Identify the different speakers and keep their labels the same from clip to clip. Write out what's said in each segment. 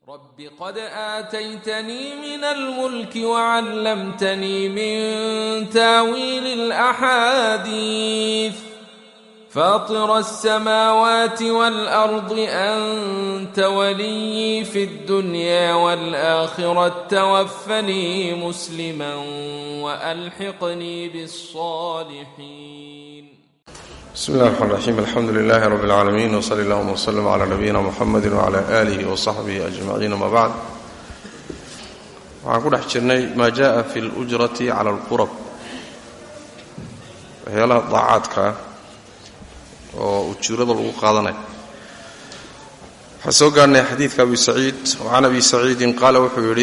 Speaker 1: رب قد آتيتني من الملك وعلمتني من تاويل الأحاديث فاطر السماوات والأرض أنت ولي في الدنيا والآخرة توفني مسلما وألحقني بالصالحين
Speaker 2: بسم الله الرحمن الرحيم الحمد لله رب العالمين وصلى اللهم وسلم على نبينا محمد وعلى آله وصحبه أجمعين ما بعد waxaan ku dhex jirnay maa jaءa fi اlأjrati cala اlqurab waxyaalaha daacaadka ah oo ujuurada lagu qaadanayo waxaan soo gaarnay xadiidka abi saciid وcan abi saciidin qaala wuxuu yidhi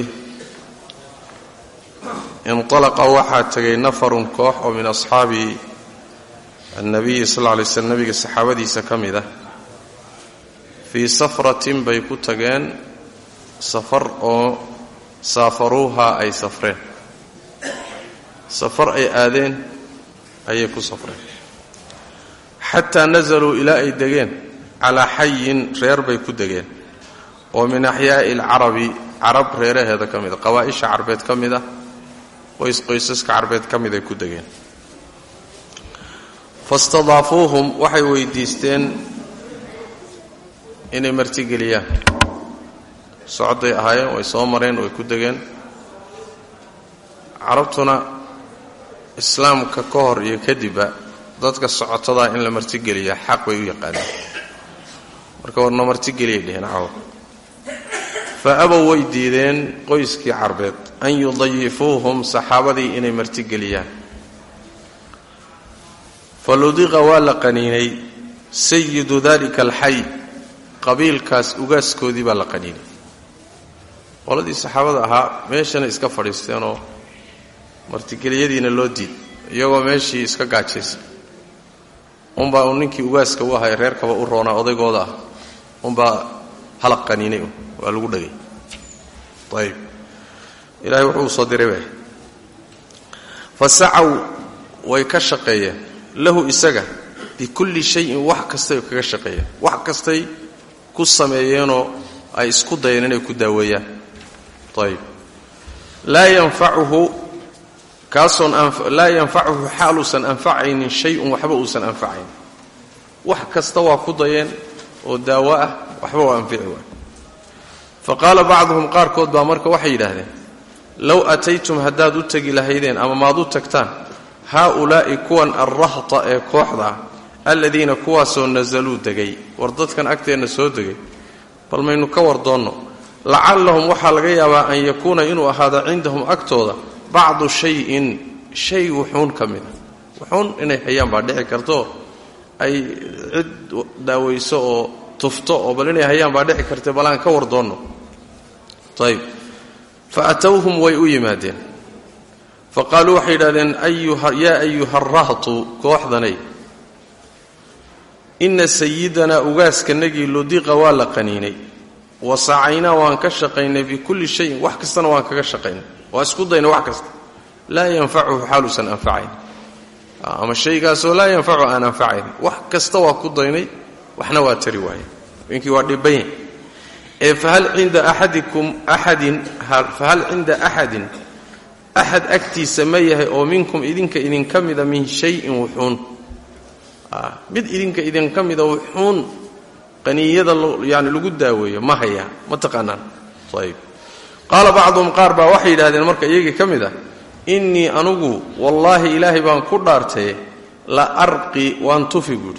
Speaker 2: inطalaqa waxaa tegay nafarun koox oo min asxaabi annabiyi sal lla lay slm nabiga saxaabadiisa ka mid ah fii safratin bay ku tageen safar oo saafaruuhaa ay safreen safar ay aadeen ayay ku safreen xataa nasaluu ilaa ay degeen calaa xayin reer bay ku degeen oo min axyaa'i alcarabi carab reeraheeda ka mid a qawaa'isha carbeed ka mid ah qoys qoysaska carbeed ka mid ay ku degeen fastadaafuuhum waxay weydiisteen inay martigeliyaan socodday ahaayeen way soo mareen way ku degeen carabtuna islaamka ka hor iyo kadibba dadka socotadaa in la martigeliyaa xaq bay u yaqaaneen marka warna martigeliyay dheheen cawa fa abow way diideen qoyskii carbeed an yudayifuuhum saxaabadii inay martigeliyaan faludiqa waa la qaniinay sayidu dalika alxay qabiilkaas ugaaskoodii baa la qaniinay qoladii saxaabada ahaa meeshana iska fadhiisteenoo martigeliyadiina loo diid iyagoo meeshii iska gaajaysa unbaa uu ninkii ugaaska u ahay reerkaba u roonaa odaygooda ah unbaa halaq qaniinay waa lagu dhagay ayib ilaahay wuxuu u soo diray ba fa sacaw way ka shaqeeyeen lahu isaga bikulli shayin wax kastay kaga shaqeeyeen wax kastay ku sameeyeenoo ay isku dayeen inay ku daaweeyaan ayib laa yanfacuhu kaasoon laa yanfacuhu xaaluusan anfacaynin shay-un waxba uusan anfacayn wax kasta waa ku dayeen oo daawo ah waxba waa anfici waay fa qaala bacduhum qaarkood baa marka waxay yidhaahdeen low ataytum haddaad u tegi lahaydeen ama maad u tagtaan haaulaa'i kuwan alrahta ee kooxda ah aladiina kuwaasoo nasaluu degay war dadkan agteenna soo degay bal maynu ka war doonno lacallahum waxaa laga yaabaa an yakuuna inuu ahaado cindahum agtooda bacdu shayin shay wuxuun ka mida wuxuun inay hayaan baa dhici karto ay cid daawayso oo tufto oo bal inay hayaan baa dhici karta bal aan ka war doonno ayb fa atowhum way u yimaadeen faqaaluu waxay yidhahdeen yaa ayuha arahtu kooxdanay inna sayidanaa ugaaskanagii ludiqa waa la qaniinay wa sacaynaa waan ka shaqaynay bikulli shayin wax kastana waan kaga shaqaynay waa isku daynay wax kasta laa yanfacuhu xaaluusan anfacayn ama shaygaasoo laa yanfacu aan anfacayn wax kasta waa ku daynay waxna waa tari waaye inkii waa dhibanya ee fahal cinda axadikum axadin fahal cinda axadin axad agtiisa ma yahay oo minkum idinka idinka mida min shayin wuxuun mid idinka idinka mida wuxuun qaniyada yani lagu daaweeyo ma hayaa ma taqaanaan ayb qaala bacduhum qaar baa waxay yidhahdeen marka iyagii ka mid ah innii anugu wallaahi ilaahay baan ku dhaartaye la arqi waan tufi buuhi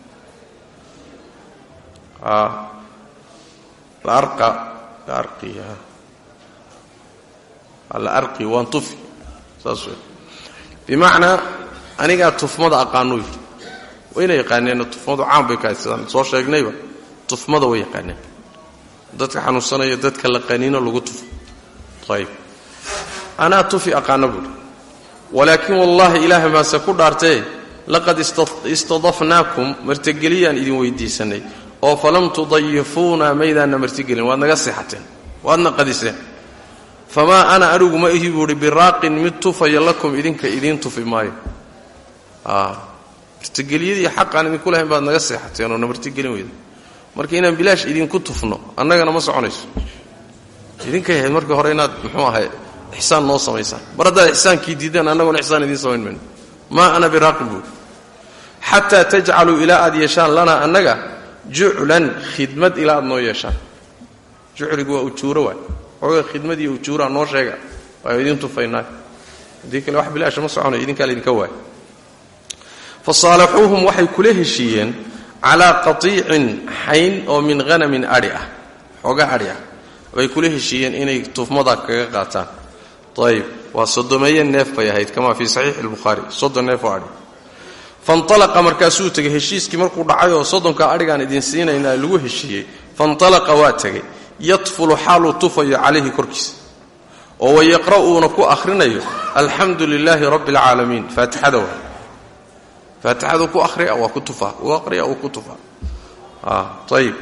Speaker 2: arqi waan tufi saas wey bimacnaa anigaa tufmada aqaanuu yidhi wayna yaqaaneen tufmadu caan bay kahay sidaan soo sheegnayba tufmada way yaqaaneen dadka xanuunsanaya dadka la qaniino lagu tufo ayb anaa tufi aqaana buuhi walaakin wallaahi ilaahay maase ku dhaartee laqad istadafnaakum martigeliyaan idin weydiisanay oo falam tudayifuuna maydaanna martigelin waad naga seexateen waadna qadiseen famaa ana anigu ma ihi buuhi biraaqin mid tufaya lakum idinka idiin tufi maayo martigeliyadii xaqaan idinku lahayn baad naga seexateen oo na martigelin weyda marka inaan bilaash idinku tufno annagana ma soconayso idinkay ahayd marka hore inaad muxuu ahay ixsaan noo samaysaan mar haddaad ixsaankii diideen annaguna ixsaan idiin samayn mayno maa ana biraaqib buuri xataa tajcaluu ilaa aad yeeshaan lanaa annaga juclan khidmad ilaa aad noo yeeshaan jucligu waa ujuuro waay xooga khidmad iyo ujuuraa noo sheega waa idiin tufaynaa haddii kale wax bilaasha ma soconayo idinkaa laydinka waay fa saalaxuuhum waxay kula heshiiyeen calaa qatiicin xayn oo min hanamin adhi ah xooga adhi ah bay kula heshiiyeen inay tufmada kaga qaataan ayib waa sodomeeye neef bay ahayd kamaa fii saxiixi lbukhaari soddon neef oo adhi fanalaqa markaasuu tegey heshiiskii markuu dhacay oo soddonka adhigaan idin siinaynaa lagu heshiiyey fanalaqa waa tegey yatfulu xaaluu tufayo calayhi korkiisa oo wayaqra' uuna ku akhrinayo alxamdu lilaahi rabbi alcaalamiin faatixada waa faatixadu ku ahriya waa ku tufa uu aqriya uu ku tufa ayib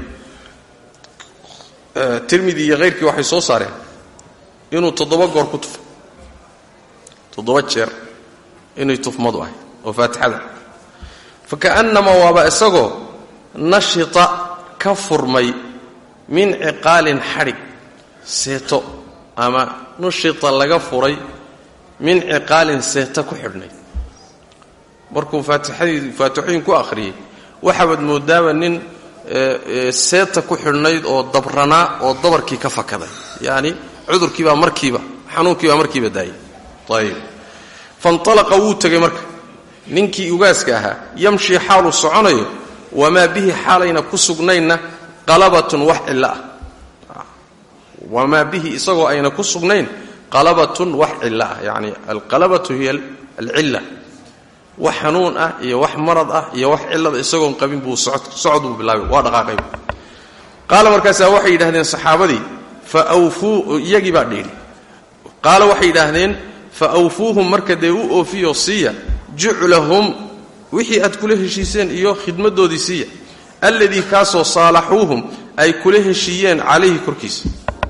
Speaker 2: tirmidi iyo hayrkii waxay soo saareen inuu toddoba goor ku tufo toddoba jeer inay tufmadu ahay oo faatixada fa ka'annamaa waaba isagoo nashita ka furmay min ciqaalin xadhig seeto ama nushita laga furay min ciqaalin seeto ku xidhnay markuu faatixadii faatixooyin ku akhriyey waxaabaad moodaaba nin seeta ku xidhnayd oo dabranaa oo dabarkii ka fakaday yacni cudurkiibaa markiiba xanuunkiibaa markiiba daayay ayib fanalaqa wuu tegay marka ninkii ugaaska ahaa yamshii xaaluu soconayo wamaa bihi xaalayna ku sugnaynna qalabatun wax cillo ah wamaa bihi isagoo ayna ku sugnayn qalabatun wax cillo ah yacni alqalabatu hiya alcilla wax xanuun ah iyo wax marad ah iyo wax cillada isagoon qabin buu socod buu bilaabay waa dhaqaaqay qaala markaasaa waxay yidhahdeen saxaabadii fa awfuu iyagii baa dhiidhi qaala waxay yidhaahdeen fa awfuuhum marka dee u oofiyo siiya juclahum wixii aad kula heshiiseen iyo khidmaddoodii siiya alladii kaasoo saalaxuuhum ay kula heshiiyeen calayhi korkiisa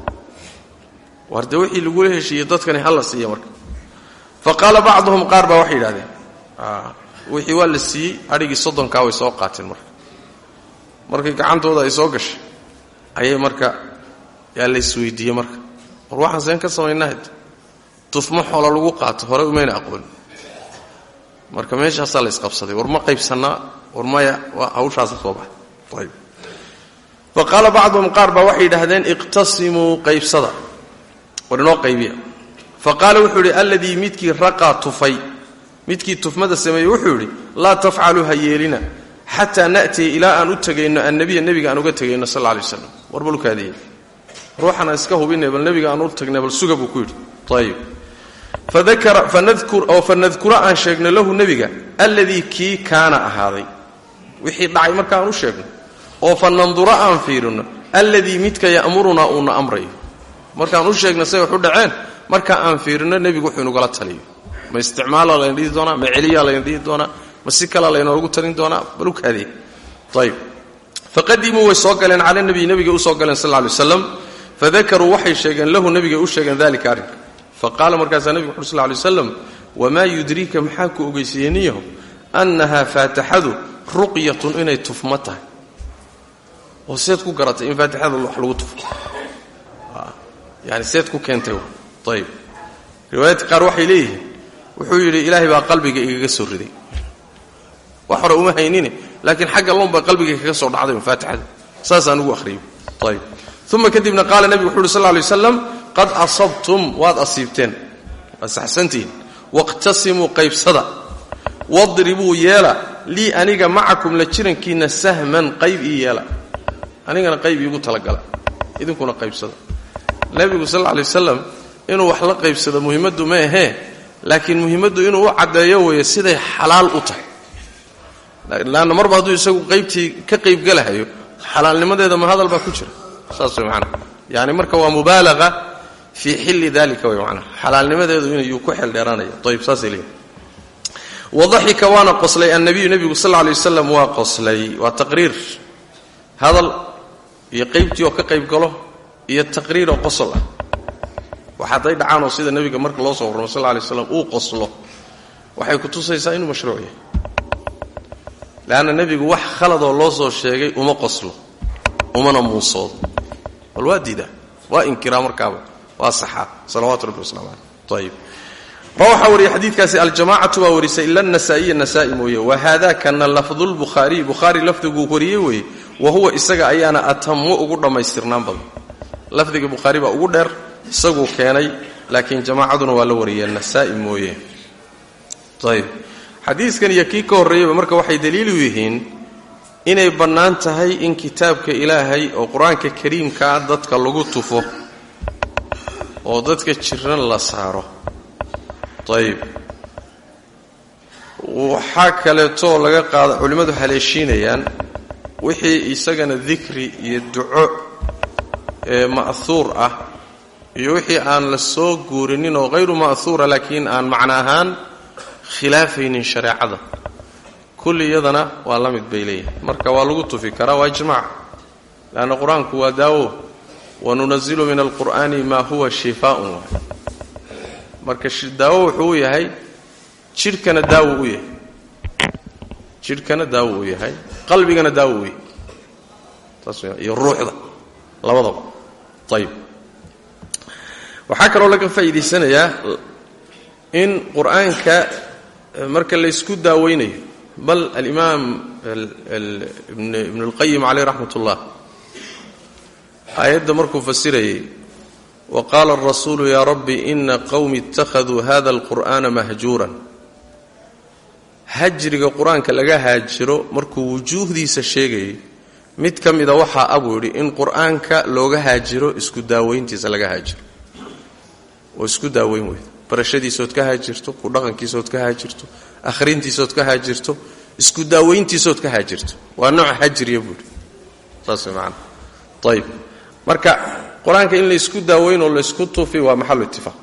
Speaker 2: war dee wixii lagula heshiiyey dadkani hala siiya marka fa qaala bacduhum qaar baa waxay yidhahdeen wixii waa la siiyey adhigii soddonkaa way soo qaateen marka markii gacantooda ay soo gashay ayay marka yaa la isweydiiyey marka war waxaan seen ka samaynaa tufmo xoola lagu qaato hore umayna aqoon marka meeshaasaa la isqabsaday war ma qaybsannaa war maya waa hawshaasa soo baxay ayb fa qaala bacduhum qaar baa waxay yidhaahdeen iqtasimuu qaybsada war inoo qaybiya fa qaala wuxuu yidhi alladii midkii raqaa tufay midkii tufmada sameeyey wuxuu yidhi laa tafcaluu ha yeelina xataa na'tiya ilaa aan u tegayno annabiya nebiga aan uga tegayno sal lla lay waslam war balkaadiye ruuxan aan iska hubinay bal nebiga aan u tagnay bal suga buu ku yidhi ayib oo fanadkura aan sheegno lahu nebiga alladii kii kaana ahaaday wixii dhacay markaan u sheegno oo fa nandura aan fiirino alladii midka ya'murunaa uuna amrayo markaan u sheegno say wax u dhaceen marka aan fiirino nebigu wuxuu inugala taliyo ma isticmaala layna dhihi doonaa ma celiyaa layna dhihi doonaa ma si kalaa laynoogu talin doonaa balukaadee ayb faqadimuu way soo galeen cala nabiy nebiga usoo galeen sal lay waslam fadakaruu waxay sheegeen lahu nebigay u sheegeen dalika arrinka faqaala markaasaa nebigu wuxu sl lay waslam wamaa yudriika maxaa ku ogeysiiyey niyaho annahaa faatixadu ruqyatun inay tufmo tahay oo seed ku garatay in faatixada wax lagu tufo yani seed ku keentay ayb riwaayaadka qaar waxay leeyihiin wuxuu yidhi ilaahay baa qalbiga igaga soo riday wax hore uma haynine laakiin xagga lombaa qalbiga kaga soo dhacday faatixada saasaan ugu ahriyay ayb uma kadibna qaala nebigu wuxu uhi sal lay waslam qad asabtum waad asiibteen waad saxsantihiin waqtasimuu qaybsada wadribuu yeela lii aniga macakum la jirankiinna sahman qayb ii yeela anigana qayb iigu talagala idinkuna qaybsada nebigu sal lay wasalam inuu wax la qaybsado muhimmaddu ma ahee laakiin muhimmaddu inuu u caddeeyo weeye siday xalaal u tahay leanna marba hadduu isagu qaybtii ka qaybgelahayo xalaalnimadeeda ma hadal baa ku jira saas way macanaha yani marka waa mubaalaqa fii xilli dalika way macanaha xalaalnimadeedu inayuu ku xeeldheeraanaya ayb saasay leeyihin wadaxika waana qoslay annabiyu nebigu sal lla lay wasalam waa qoslay waa taqriir hadal iyo qaybtii oo ka qayb galo iyo taqriir oo qosol ah wax hadday dhacaanoo sida nebiga marka loo soo warramo sal lla lay slam uu qoslo waxay ku tusaysaa inuu mashruuc yahay leanna nebigu wax khaladoo loo soo sheegay uma qoslo umana muusoodo bal waa diidaa waa inkiraa markaaba waa saxaa salawaatu rabbi waslamu caleyh ayib ma waxaa wariyey xadiidkaasi aljamacatu baa warisay ila nasaa'iya nasaai mooye wa haada kana lafdulbukhaariy bukhaari lafdiguu wariyey weeye wa huwa isaga ayaana atamu ugu dhammaystirnaan badan lafdiga bukhaari baa ugu dheer isaguu keenay laakiin jamaacaduna waa la wariyee nasaai mooye ayb xadiiskan iyo kii ka horreeyaba marka waxay daliilu yihiin inay bannaan tahay in kitaabka ilaahay oo qur-aanka kariimkaa dadka lagu tufo oo dadka jiran la saaro ayb waxaa kaleetoo laga qaada culimmadu haleeshiinayaan wixii isagana dikri iyo duco ee ma'huur ah iyo wixii aan la soo guurinin oo hayru ma'huura laakiin aan macno ahaan khilaafaynin shareecada kulli iyadana waa la mid bay leeyihin marka waa lagu tufi karaa waa ijmaac leanna qur-aanku waa daawo wanunazilu min alqur'aani maa huwa shifaaun waay marka daawo wuxuu u yahay jidhkana daawo u yahay jidhkana daawo u yahay qalbigana daawo u yahay taas iyo ruuxda labadaba ayib waxaa kaloo laga faa'iidaysanayaa in qur-aanka marka laysku daaweynayo bal alimaam ibnu اlqayim caleyh raxmat ullah aayadda markuu fasirayay wa qaala arasuulu yaa rabbi ina qowmi ittakhaduu hada alqur'aana mahjuuran hajriga qur-aanka laga haajiro markuu wujuuhdiisa sheegayay mid ka mida waxaa abuu yidhi in qur-aanka looga haajiro isku daaweyntiisa laga haajiro oo isku daaweyn weyda barashadiisood ka haajirto ku dhaqankiisood ka haajirto akhrintiisood ka haajirto isku daaweyntiisood ka haajirto waa nooc hajriya buuhi saas way macanaa ayib marka qur-aanka in laysku daaweyn oo laysku tufi waa maxalu itifaaq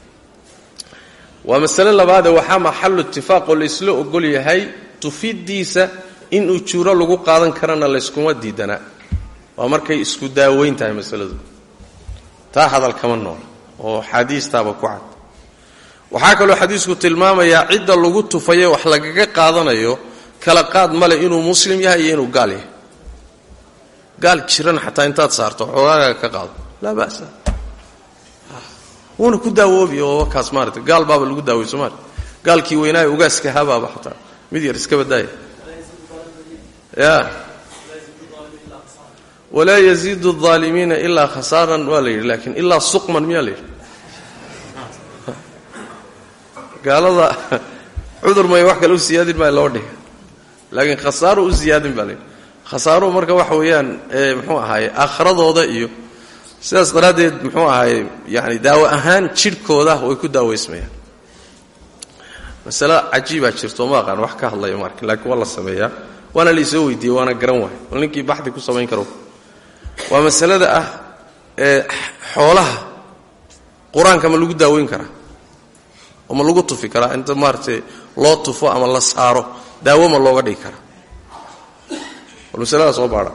Speaker 2: waa masale labaadee waxaa maxalu itifaaq oo laysla ogol yahay tufidiisa in ujuuro lagu qaadan karana layskuma diidanaa waa markay isku daaweyn tahay masaladu taa hadal kama nool oo xaadiistaaba ku cad waxaa kaloo xadiisku tilmaamayaa cidda lagu tufaye wax lagaga qaadanayo kala qaad male inuu muslim yahay iyo inuu gaal yahay gaal jiran xataa intaad saarto xoogaaga ka qaado laa ba'sa wuuna ku daawoobi oo kaas maarata gaal baaba lagu daaway somaali gaalkii weynaayo ugaaska habaaba xataa mid yar iska badaaya ya walaa yaziidu الظaalimiina ilaa khasaaran waa la yidhi lakiin ilaa suqman miyaa la yidhi gaalada cudur may wax kale u siyaadin baa loo dhiga laakiin khasaaro u siyaadin baa la yidhi khasaaruhu marka waxa weeyaan muxuu ahaaye aakhiradooda iyo sidaas daraaddeed muxuu ahaaye yani daawo ahaan jidhkooda way ku daaweysmayaan masale cajiibaa jirto ma aqaan wax ka hadlayo marka laakiin waa la sameeyaa waana la isoo weydiiyey waana garan waay bal ninkii baxdi ku samayn karo waa masalada ah ee xoolaha qur-aanka ma lagu daaweyn karaa oo ma lagu tufi karaa inta maaratay loo tufo ama la saaro daawo ma looga dhigi karaa bal masalada soo baadha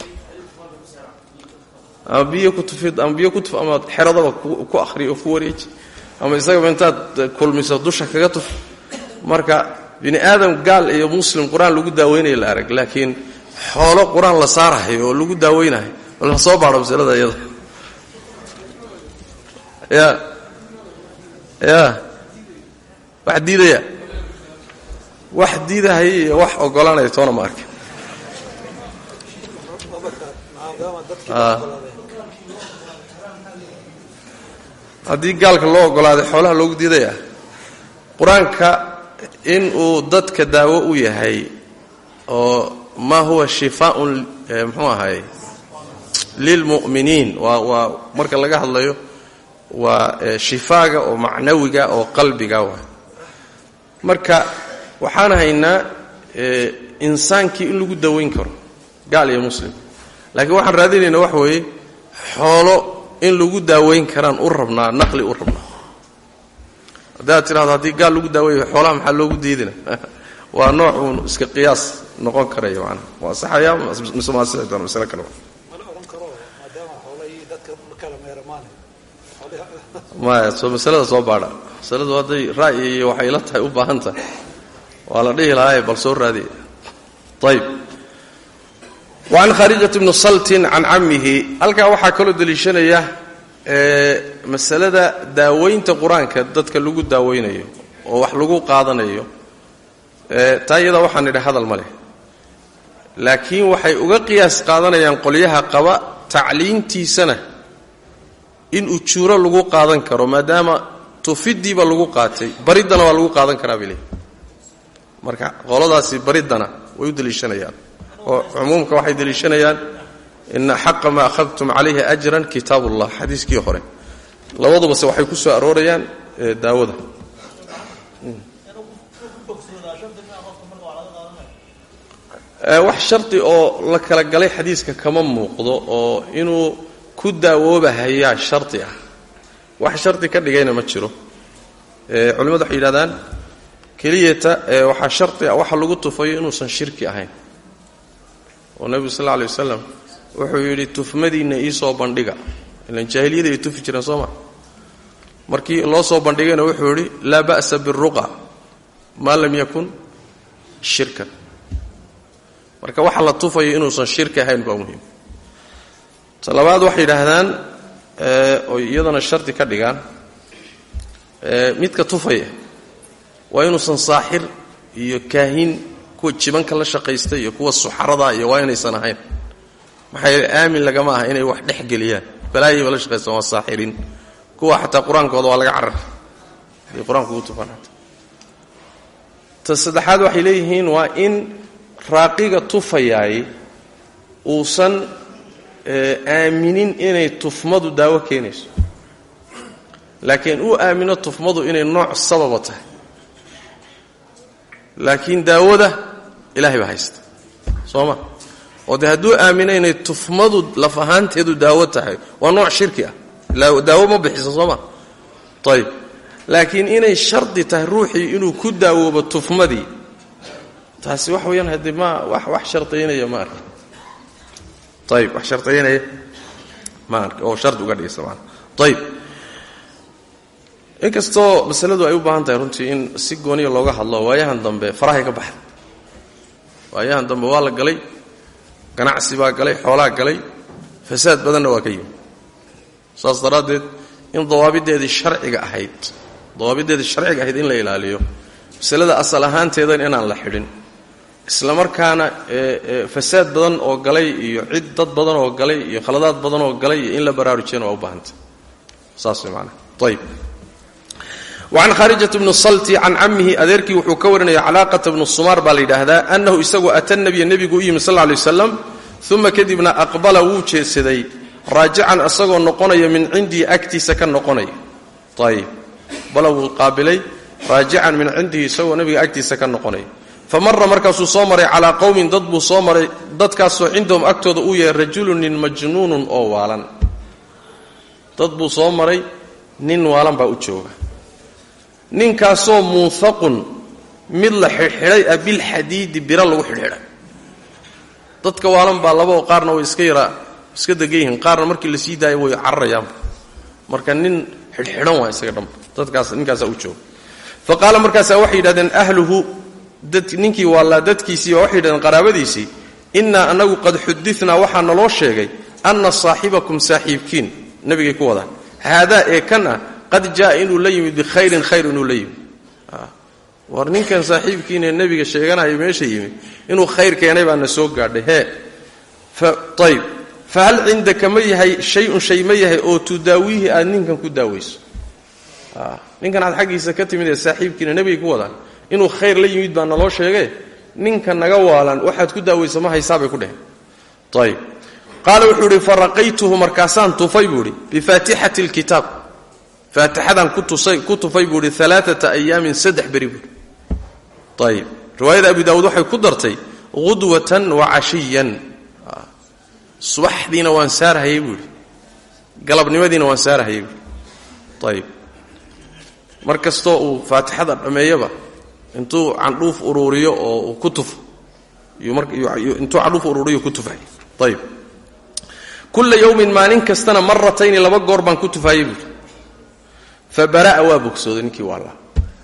Speaker 2: ama biyo ku tufid ama biyo ku tuf ama xeradaba ku akhri oo ku wareeji ama isagaba intaad kulmiso dusha kaga tuf marka bini aadam gaal iyo muslim qur-aan lagu daaweynayo la arag laakiin xoolo qur-aan la saarahayo oo lagu daaweynayo bal ha soo baadho masalada iyada ya ya wax diidaya wax diidahaya iyo wax oggolaanaya toona ma arkin haddii gaalka loo oggolaaday xoolaha loogu diidaya qur-aanka in uu dadka daawo u yahay oo maa huwa shifaaun muxuu ahaay lilmu'miniin waa waa marka laga hadlayo waa shifaaga oo macnawiga oo qalbiga waa marka waxaan haynaa insaankii in lagu daweyn karo gaal iyo muslim laakiin waxaan raadinaynaa wax weeye xoolo in lagu daaweyn karaan u rabnaa naqli u rabnaa haddaad tidhahdo haddii gaal lagu daaweeyo xoolaha maxaa loogu diidina waa nooc uun iska qiyaas noqon karaya macnaha waa saxaya mise maa sixi doona masale kale maya soo masalada soo baadha masaladu hadday ra'yi iyo waxay la tahay u baahan tahay waa la dhihi lahaaye bal soo raadiya ayb wacan khaarijat bni saltin can cammihi halkaa waxaa kaloo deliishanaya masalada daaweynta qur-aanka dadka lagu daaweynayo oo wax lagu qaadanayo taa iyadaa waxaan nidhi hadal ma leh laakiin waxay uga qiyaas qaadanayaan qolyaha qaba tacliintiisana in ujuuro lagu qaadan karo maadaama tufidiiba lagu qaatay bariddana waa lagu qaadan karaa bay leeyihin marka qoladaasi bariddana way u deliishanayaan oo cumuumka waxay deliishanayaan ina xaqa maa akhadtum calayhi ajran kitaab ullah xadiiskii hore labadubase waxay ku soo aroorayaan daawada wax shardi oo la kala galay xadiiska kama muuqdo oo inuu ku daawoobahayaa shardi ah wax shardi ka dhigayna ma jiro culimmadu waxay yidhahdaan keliyata waxaa shardi ah waxa lagu tufayo inuusan shirki ahayn oo nebigu sal alla alay wasalam wuxuu yidhi tufmadiinna iisoo bandhiga ilan jaahiliyada ay tufi jireen soo ma markii loo soo bandhigayna wuxuu yidhi laa ba'sa biruqa maa lam yakun shirkan marka waxa la tufayo inuusan shirki ahayn baa muhiim ta labaad waxay yidhaahdaan oy iyadana shardi ka dhigaan midka tufaya waa inuusan saaxir iyo kaahin kuwa jibanka la shaqaysta iyo kuwa suxarada iyo waa inaysan ahayn maxaa yeele aamin lagama aha inay wax dhex geliyaan balaayayba la shaqaystaan waa saaxiriin kuwa xataa qur-aankooda waa laga carar haday qur-aanka ugu tufaan xataa ta saddexaad waxay leeyihiin waa in raaqiga tufayaay uusan aaminin inay tufmadu daawo keenayso laakiin uu aamino tufmadu inay nooc sababa tahay laakiin daawada ilahay baa haysta soo ma oo dee hadduu aamino inay tufmadu laf ahaanteedu daawo tahay waa nooc shirki ah daawo ma bixiso soo ma ayib laakiin inay shardi tahay ruuxii inuu ku daawoobo tufmadii taasi wax weeyaan haddii ma wax wax shardaynaya ma arki ayib wax shardaynaya ma arki oo shardi uga dhigaysa maana ayib inkastoo masaladu ay u baahan tahay runtii in si gooniya looga hadlo waayahan dambe farahay ka baxda waayahan dambe waa la galay ganacsi baa galay xoolaa galay fasaad badanna waa ka yimi saas daraaddeed in dawaabideedii sharciga ahayd dawaabideedii sharciga ahayd in la ilaaliyo masalada asal ahaanteedan inaan la xidhin isla markaana fasaad badan oo galay iyo cid dad badan oo galay iyo khaladaad badan oo galay iyo in la baraarujiyana waa u baahantay saas way maanaa ayib wacan khaarijat bnu salti can cammihi adeerkii wuxuu ka warinaya calaaqata bnu sumaar baa la yidhaahdaa annahu isagu ata nabiya nebigu u yimi sal lla alay wasalam uma kadibna aqbala wuu jeedsaday raajican isagoo noqonaya min cindii agtiisa ka noqonaya ayib bala wuu qaabilay raajican min cindihi isagoo nebiga agtiisa ka noqonaya fa mara markaasuu soo maray calaa qowmin dad buu soo maray dadkaasoo cindahum agtooda uu yahay rajulun nin majnuunun oo waalan dad buu soo maray nin waalan baa u jooga ninkaasoo muunhaqun mid la xidhxidhay ah bilxadiidi biro lagu xidhxidhay dadka waalan baa labaoo qaarna way iska yaraa iska degan yihiin qaarna markii la sii daaya way cararayaanba marka nin xidhxidhan waa isaga dhanba dadkaas ninkaasaa u jooga fa qaala markaasaa waxay yidhahdeen ahluhu ninkii waallaa dadkiisii baa waxay yidhahdeen qaraabadiisii innaa annagu qad xudinaa waxaa naloo sheegay anna saaxibakum saaxiibkiin nebigay ku wadaan haadaa ee kan ah qad jaa inuu la yimid bikhayrin khayr inuu la yimid war ninkan saaxiibkiinee nebiga sheeganayo meesha yimid inuu khayr keenay baana soo gaadhay hee ayb fa hal cindaka ma yahay shay-un shay ma yahay oo tudaawiihi aad ninkan ku daawayso ninkan aad xaggiisa ka timid ee saaxiibkiina nebigay ku wadaan inuu khayr la yimid baa naloo sheegee ninka naga waalan waxaad ku daawaysa ma haysaabay ku dheheen ayb qaala wuxuu idhi faraqaytuhu markaasaan tufay buu idhi bifaatixati lkitaab faatixadaan ku tufay buu idhi alaaata ayaamin saddex beri buui ayib riwaayada abi daawuud waxay ku dartay qudwatan wa cashiyan subaxdiina waan saarhayay buu idhi galabnimadiina waan saarhayay buui ayib mar kastoo uu faatixada dhammeeyaba intuu candhuuf uruuriyo oo uu ku tufo intuu candhuuf uruuriyo ku tufay ayib kulla yowmin maalin kastana maratayni laba goor baan ku tufaayey buui fa bara'a waa bogsooday ninkii waallaa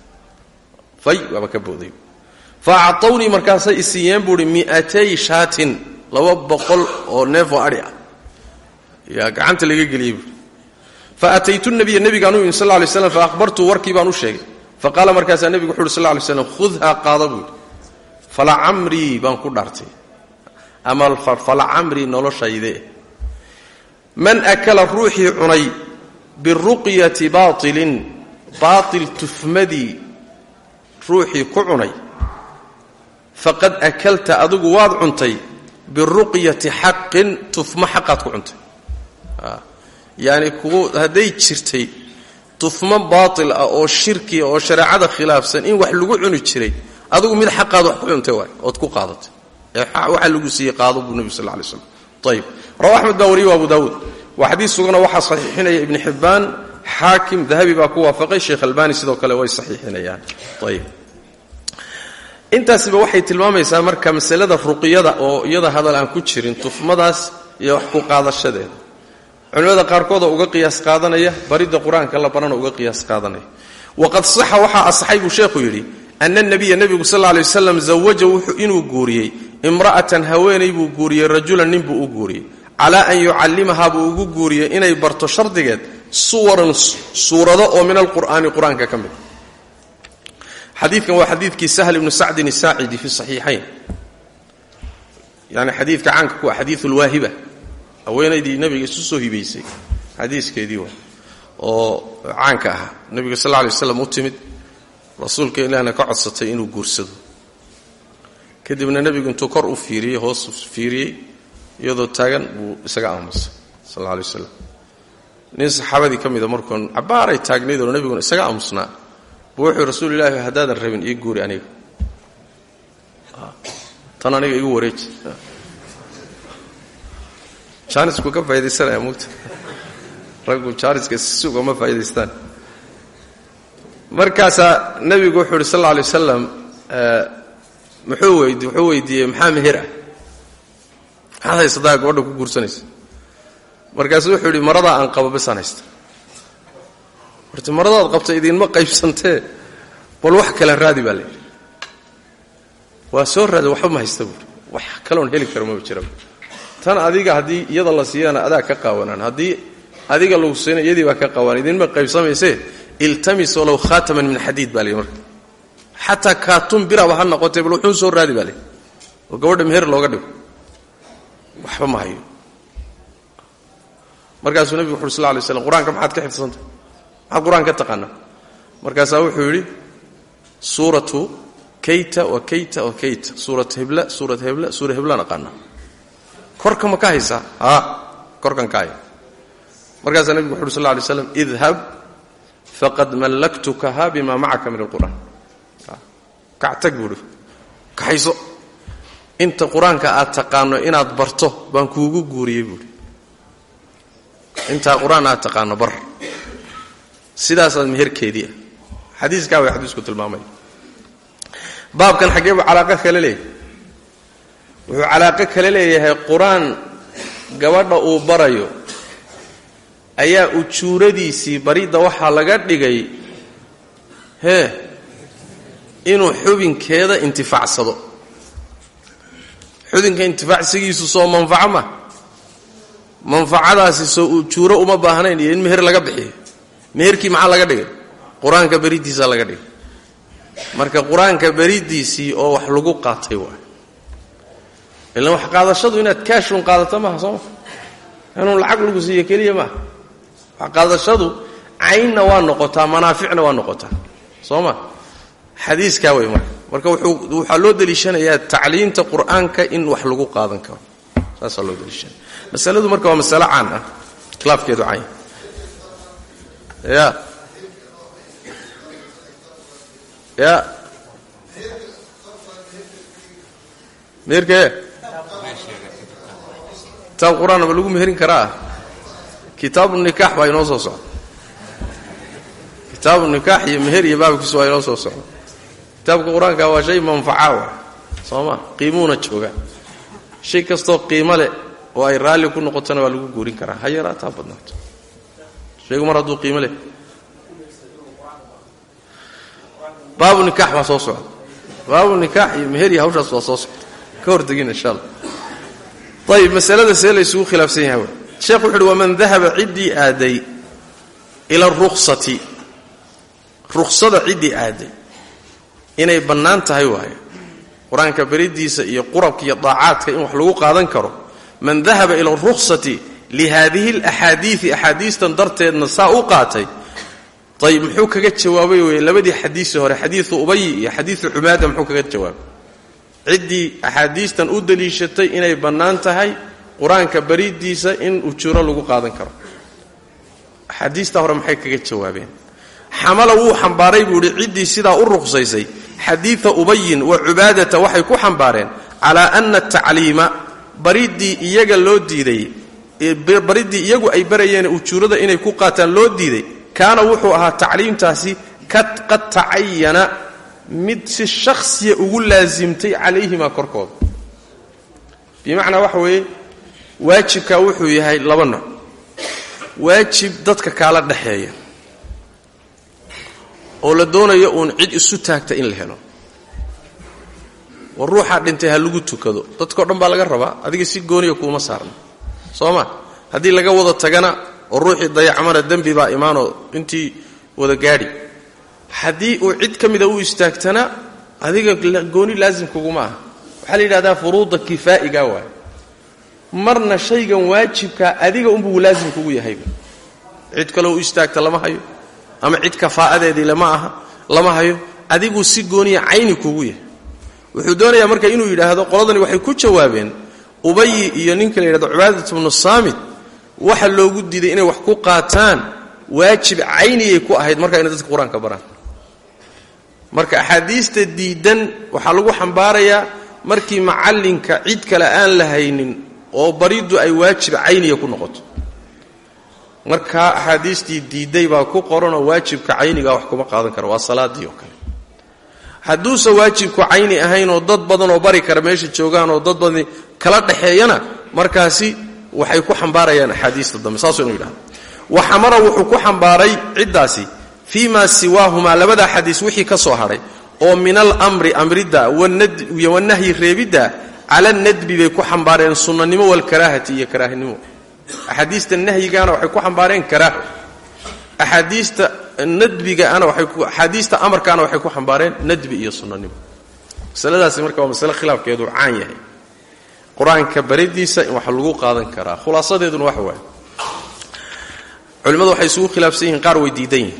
Speaker 2: fay waaba ka booday fa acطawnii markaasay isiiyeen buuhi mi'atay shaatin laba boqol oo neefoo adhi ah yaa gacanta laga geliyey buui fa ataytu nabiya nebigaan u imi sal lay slam fa ahbartuu warkii baan u sheegay fa qaala markaasaa nebigu wuxu uhi sal lay slam khudhaa qaada buu yidhi falacamrii baan ku dhaartay ama falacamrii noloshayde man akala ruuxii cunay biruqyati baailin baail tufmadii ruuxii ku cunay faqad akalta adigu waad cuntay biruqyati xaqin tufmo xaqaad ku cuntay yani kugu hadday jirtay tufmo baatil ah oo shirkiya oo shareecada khilaafsan in wax lagu cuni jiray adigu mid xaqaad wax ku cuntay waay ood ku qaadatay waxa lagu siiyey qaado buu nebi sal lay slam ayib rawa axmed baa wariyey wa abu daawuud waa xadiis sugana waxaa saxiixinaya ibni xibbaan xaakim dahabi baa ku waafaqay sheekh albani sidoo kale way saxiixinayaan ayib intaasiba waxay tilmaamaysaa marka masalada ruqyada oo iyada hadal aan ku jirin tufmadaas iyo wax ku qaadashadeeda culimmada qaarkooda uga qiyaas qaadanaya baridda qur-aanka la barana uga qiyaas qaadanaya waqad saxa waxaa asaxay buu sheekhu yidhi ana nabiya nebigu sal lla alay wasalam zawaja wuxuu inuu guuriyey imra'atan haweenay buu guuriyey rajulan nin buu u guuriyey calaa an yucallimahaa buu ugu guuriyey inay barto shardigeed suwaran suurado oo min alqur'aani qur-aanka ka mid xadiidkan waa xadiidkii sahl ibnu sacdin asaacidi fi saxiixayn yani xadiidka caanka ku ah xadiiu lwaahiba haweenaydii nabiga isu soo hibaysay xadiiskeedii waa oo caanka ahaa nabiga sal lla alay waslam u timid rasuulka ilaahna ka codsatay inuu guursado kadibna nebigu intuu kor u fiiriyey hoos fiiriyey iyadoo taagan buu isaga aamusay sal alla alay waslam nin saxaabadii ka mida markuun cabbaaray taagnaydoo nebiguna isaga aamusnaa buu wuxuu rasuul ilaahi haddaadan rabin ii guuri aniga tan aniga igu wareeji jaanisku ka faa'idaysanaya mugta raggu jaaniska si ugama faa'idaystaan markaasaa nebigu wuxuu yidhi sal alla alay wasalam muxuu weydi wuxuu weydiiyey maxaa meher ah maxaad haysataa gabadha ku guursanaysa markaasuu wuxuu yidhi maradaa aan qabo besaan haysta horta maradaad qabta idinma qaybsantee bal wax kale raadi baa layidhi waa soo raada waxba ma haysta buuri wax kaloon heli karo maba jiraba tan adiga haddii iyada la siiyana adaa ka qaawanaan haddii adiga lagu siina iyadii baa ka qaawanaan idinma qaybsamaysee iltamis walow khaataman min xadiid baa layidhi marka xataa kaatun biraba ha noqotee bal wuxuu soo raadi baa layidhi oo gabadha meher looga dhigo waxba ma hayo markaasuu nebigu wuxu uri sal lay slam qur-aanka maxaad ka xifdsantay maxaad qur-aan ka taqaanaa markaasaa wuxuu yidhi suuratu kayta wa kayta wa kayta suurat hebla suurat hebla suura heblaan aqaanaa korka ma ka haysaa haa korkan ka haya markaasaa nebigu wuxu uhi sal lay slam idhab faqad mallaktukaha bima macaka min alqur'aan kactag buuhi kaxayso inta qur-aanka aad taqaano inaad barto baan kuugu guuriyey buuhi intaa qur-aan aad taqaano bar sidaasaad meherkeedii ah xadiiskaa way xadiisku tilmaamaya baabkan xaggee buu calaaqo kale leeyahay wuxuu calaaqo kale leeyahay qur-aan gabadha uu barayo ayaa ujuuradiisii baridda waxaa laga dhigay hee inuu xubinkeeda intifaacsado xubinka intifaacsigiisu soo manfaco ma manfacadaasi soo ujuuro uma baahnayn iyo in meher laga bixiyo meherkii maxaa laga dhigay qur-aanka beriddiisaa laga dhigay marka qur-aanka beriddiisii oo wax lagu qaatay waay ilan wax qaadashadu inaad kaashun qaadato maaha sooma inuu lacag lagu siiyo keliya maaha wax qaadashadu caynna waa noqotaa manaaficna waa noqotaa soo ma xadiiskaa wey marka marka waxaa loo deliishanayaa tacliinta qur-aanka in wax lagu qaadan karo saasaa loo deliishanaya masaladu marka waa masalo caan ah khilaafkeedu cayn ya ya meherkee kitaab qur-aan ma lagu meherin karaa kitaabu nikaax baa inoo soo socda kitaabu nikaax iyo meher iyo baabkiisu waa inoo soo socda kitaabka qur-aanka waa shay manfaca wa soo ma qiimuuna jooga shay kastoo qiimo leh oo ay raalli ku noqotona waa lagu guurin karaa ha yaraataa badnaato shaygu mar hadduu qiimo leh baabu nikaax baa soo socda baabu nikaax iyo meher iyo hawshaas waa soo socda ka hortegin insha allah ayib masalada see la ysugu khilaafsan yahay w sheekh wuxu uhi waman dahaba ciddii aaday ila aruksati ruksada ciddii aaday inay bannaan tahay waayo qur-aanka beridiisa iyo qurabka iyo daacaadka in wax lagu qaadan karo man dahaba ila aruksati lihaadihi alaxaadiidi axaadiistan darteedna saa u qaatay ayib muxuu kaga jawaabay wey labadii xadiisi hore xadiidu ubayi iyo xadiidu xumaada muxuu kaga jawaabay ciddii axaadiistan u daliishatay inay bannaan tahay qur-aanka beridiisa in ujuuro lagu qaadan karo axaadiista hore maxay kaga jawaabeen xamala wuu xambaaray buu ihi ciddii sidaa u ruqsaysay xadiida ubayin wa cubaadata waxay ku xambaareen calaa ana atacliima baridii iyaga loo diiday baridii iyagu ay barayeen ujuurada inay ku qaataan loo diiday kaana wuxuu ahaa tacliimtaasi qad tacayana mid si shakhsiya ugu laasimtay calayhimaa korkooda bimacnaa waxa weeye waajibkaa wuxuu yahay laba nooc waajib dadka kaala dhexeeya oo la doonayo uun cid isu taagta in la helo war ruuxaa dhintay ha lagu tukado dadkao dhan baa laga rabaa adiga si gooniya kuuma saarna soo ma haddii laga wada tagana oo ruuxii dayacmana dembi baa imaanoo intii wada gaadhi haddii uu cid ka mida u istaagtana adiga gooni laasim kuguma ah waxaa la yidhahdaa furuuda kifaa'iga waaye marna shaygan waajibkaa adiga unbuu laasim kugu yahayba cid kaleo u istaagta lama hayo ama cid kafaa'adeedii lama aha lama hayo adiguu si gooniya cayni kugu yahay wuxuu doonayaa marka inuu yidhaahdo qoladani waxay ku jawaabeen ubayi iyo ninka la yidhahdo cubaadat bnu saamit waxa loogu diiday inay wax ku qaataan waajib cayniyay ku ahayd marka inay dadka qur-aanka baraan marka axaadiista diidan waxaa lagu xambaarayaa markii macallinka cid kale aan la haynin oo bariddu ay waajib cayniya ku noqoto markaa axaadiistii diidday baa ku qoranoo waajibka caynigaa wax kuma qaadan kara waa salaadii oo kale hadduusan waajibku cayni ahayn oo dad badan oo bari kara meesha joogaan oo dad badan kala dhexeeyana markaasi waxay ku xambaarayaan axaadiista dambe saasuu inu yidhahdo wa xamara wuxuu ku xambaaray ciddaasi fii maa siwaahumaa labadaa xadiis wixii ka soo hadhay oo min alamri amridda iyo wanahyi reebidda cala nadbi bay ku xambaareen sunnanimo walkaraahati iyo karaahinimo axaadiista nahyigaana waxay ku xambaareen karaaho axaadiista nadbigaana waaxaadiista amarkaana waxay ku xambaareen nadbi iyo sunnanimo masaladaasi marka waa masale khilaafkeedu caan yahay qur-aanka baridiisa in wax lagu qaadan karaa khulaasadeeduna waxa waaye culimmadu waxay isugu khilaafsan yihiin qaar way diidan yihin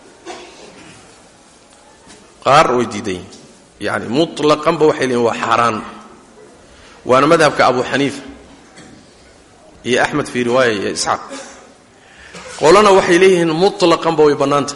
Speaker 2: qaar way diidan yihin yani mutlaqanba waxay leeyihin waa xaaraan waana madhabka abu xaniifa iyo axmed fii riwaaya iyo isxaaq qolana waxay leeyihiin mutlaqanba way bannaantah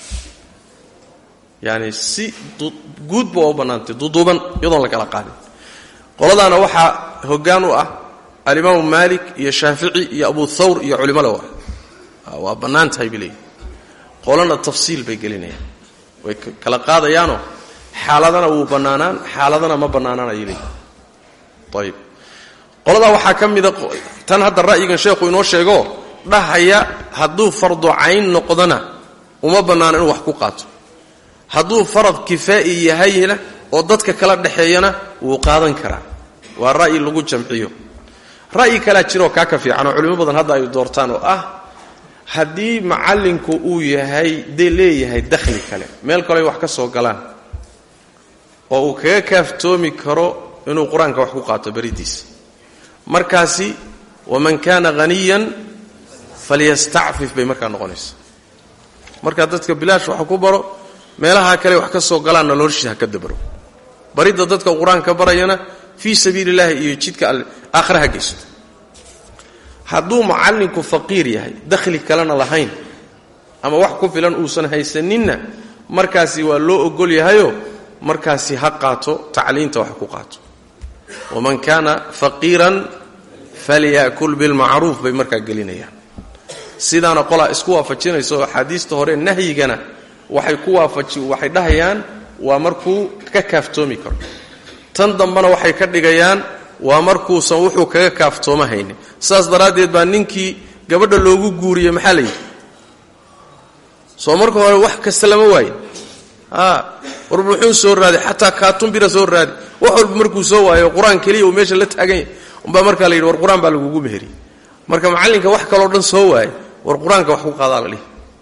Speaker 2: yani si guudba waa u bannaantay duduuban iyadoon la kala qaadin qoladaana waxaa hoggaan u ah alimaamu maalik iyo shaafici iyo abu thawr iyo culimada waa waa bannaan tahay bay leeyihin qolana tafsiil bay gelinayaan way kala qaadayaanoo xaaladana wuu bannaanaan xaaladana ma bannaanaan ayay leeyihin ayib qoladaa waxaa ka mida tan hadda ra'yigan sheekhu inoo sheego dhahaya hadduu fardu cayn noqdona uma bannaana inuu wax ku qaato hadduu farad kifaa'i yahayna oo dadka kala dhexeeyana wuu qaadan karaa waa ra'yi lagu jamciyo ra'yi kalaa jiroo kaa ka fiican oo culimo badan hadda ay doortaan oo ah haddii macallinku uu yahay dee leeyahay dakhli kale meel kale ay wax ka soo galaan oo uu kaga kaaftoomi karo inuu qur-aanka wax ku qaato beridiisa markaasi waman kaana haniyan falyastacfif bay markaa noqonaysa markaa dadka bilaash wax ku baro meelaha kale wax ka soo galaanna noloshiisa ha ka dabaro baridda dadka qur-aanka barayana fii sabiili illaahi iyo jidka alle aakhira ha geysto hadduu macallinku faqiir yahay dakhli kalena lahayn ama wax ku filan uusan haysaninna markaasi waa loo ogol yahayo markaasi ha qaato tacliinta wax ku qaato waman kaana faqiiran falya'kul bilmacruuf bay markaa gelinayaan sidaana qolaa isku waafajinaysa oo axaadiista hore nahyigana waxay ku waafaji waxay dhahayaan waa markuu ka kaaftoomi karo tan dambena waxay ka dhigayaan waa markuusan wuxuu kaga kaaftooma haynin saas daraaddeed baa ninkii gabadha loogu guuriyey maxaa la yidhi soo marka hore wax kasta lama waayin a war muxuu soo raaday xataa kaatumbira soo raadi wax walba markuu soo waayo qur-aan keliya uu meesha la taagan yahay umbaa markaa la yidhi war qur-aan baa lagugu meheriyey marka macallinka wax kaloo dhan soo waayay war qur-aanka wax ku qaadaa la dhihi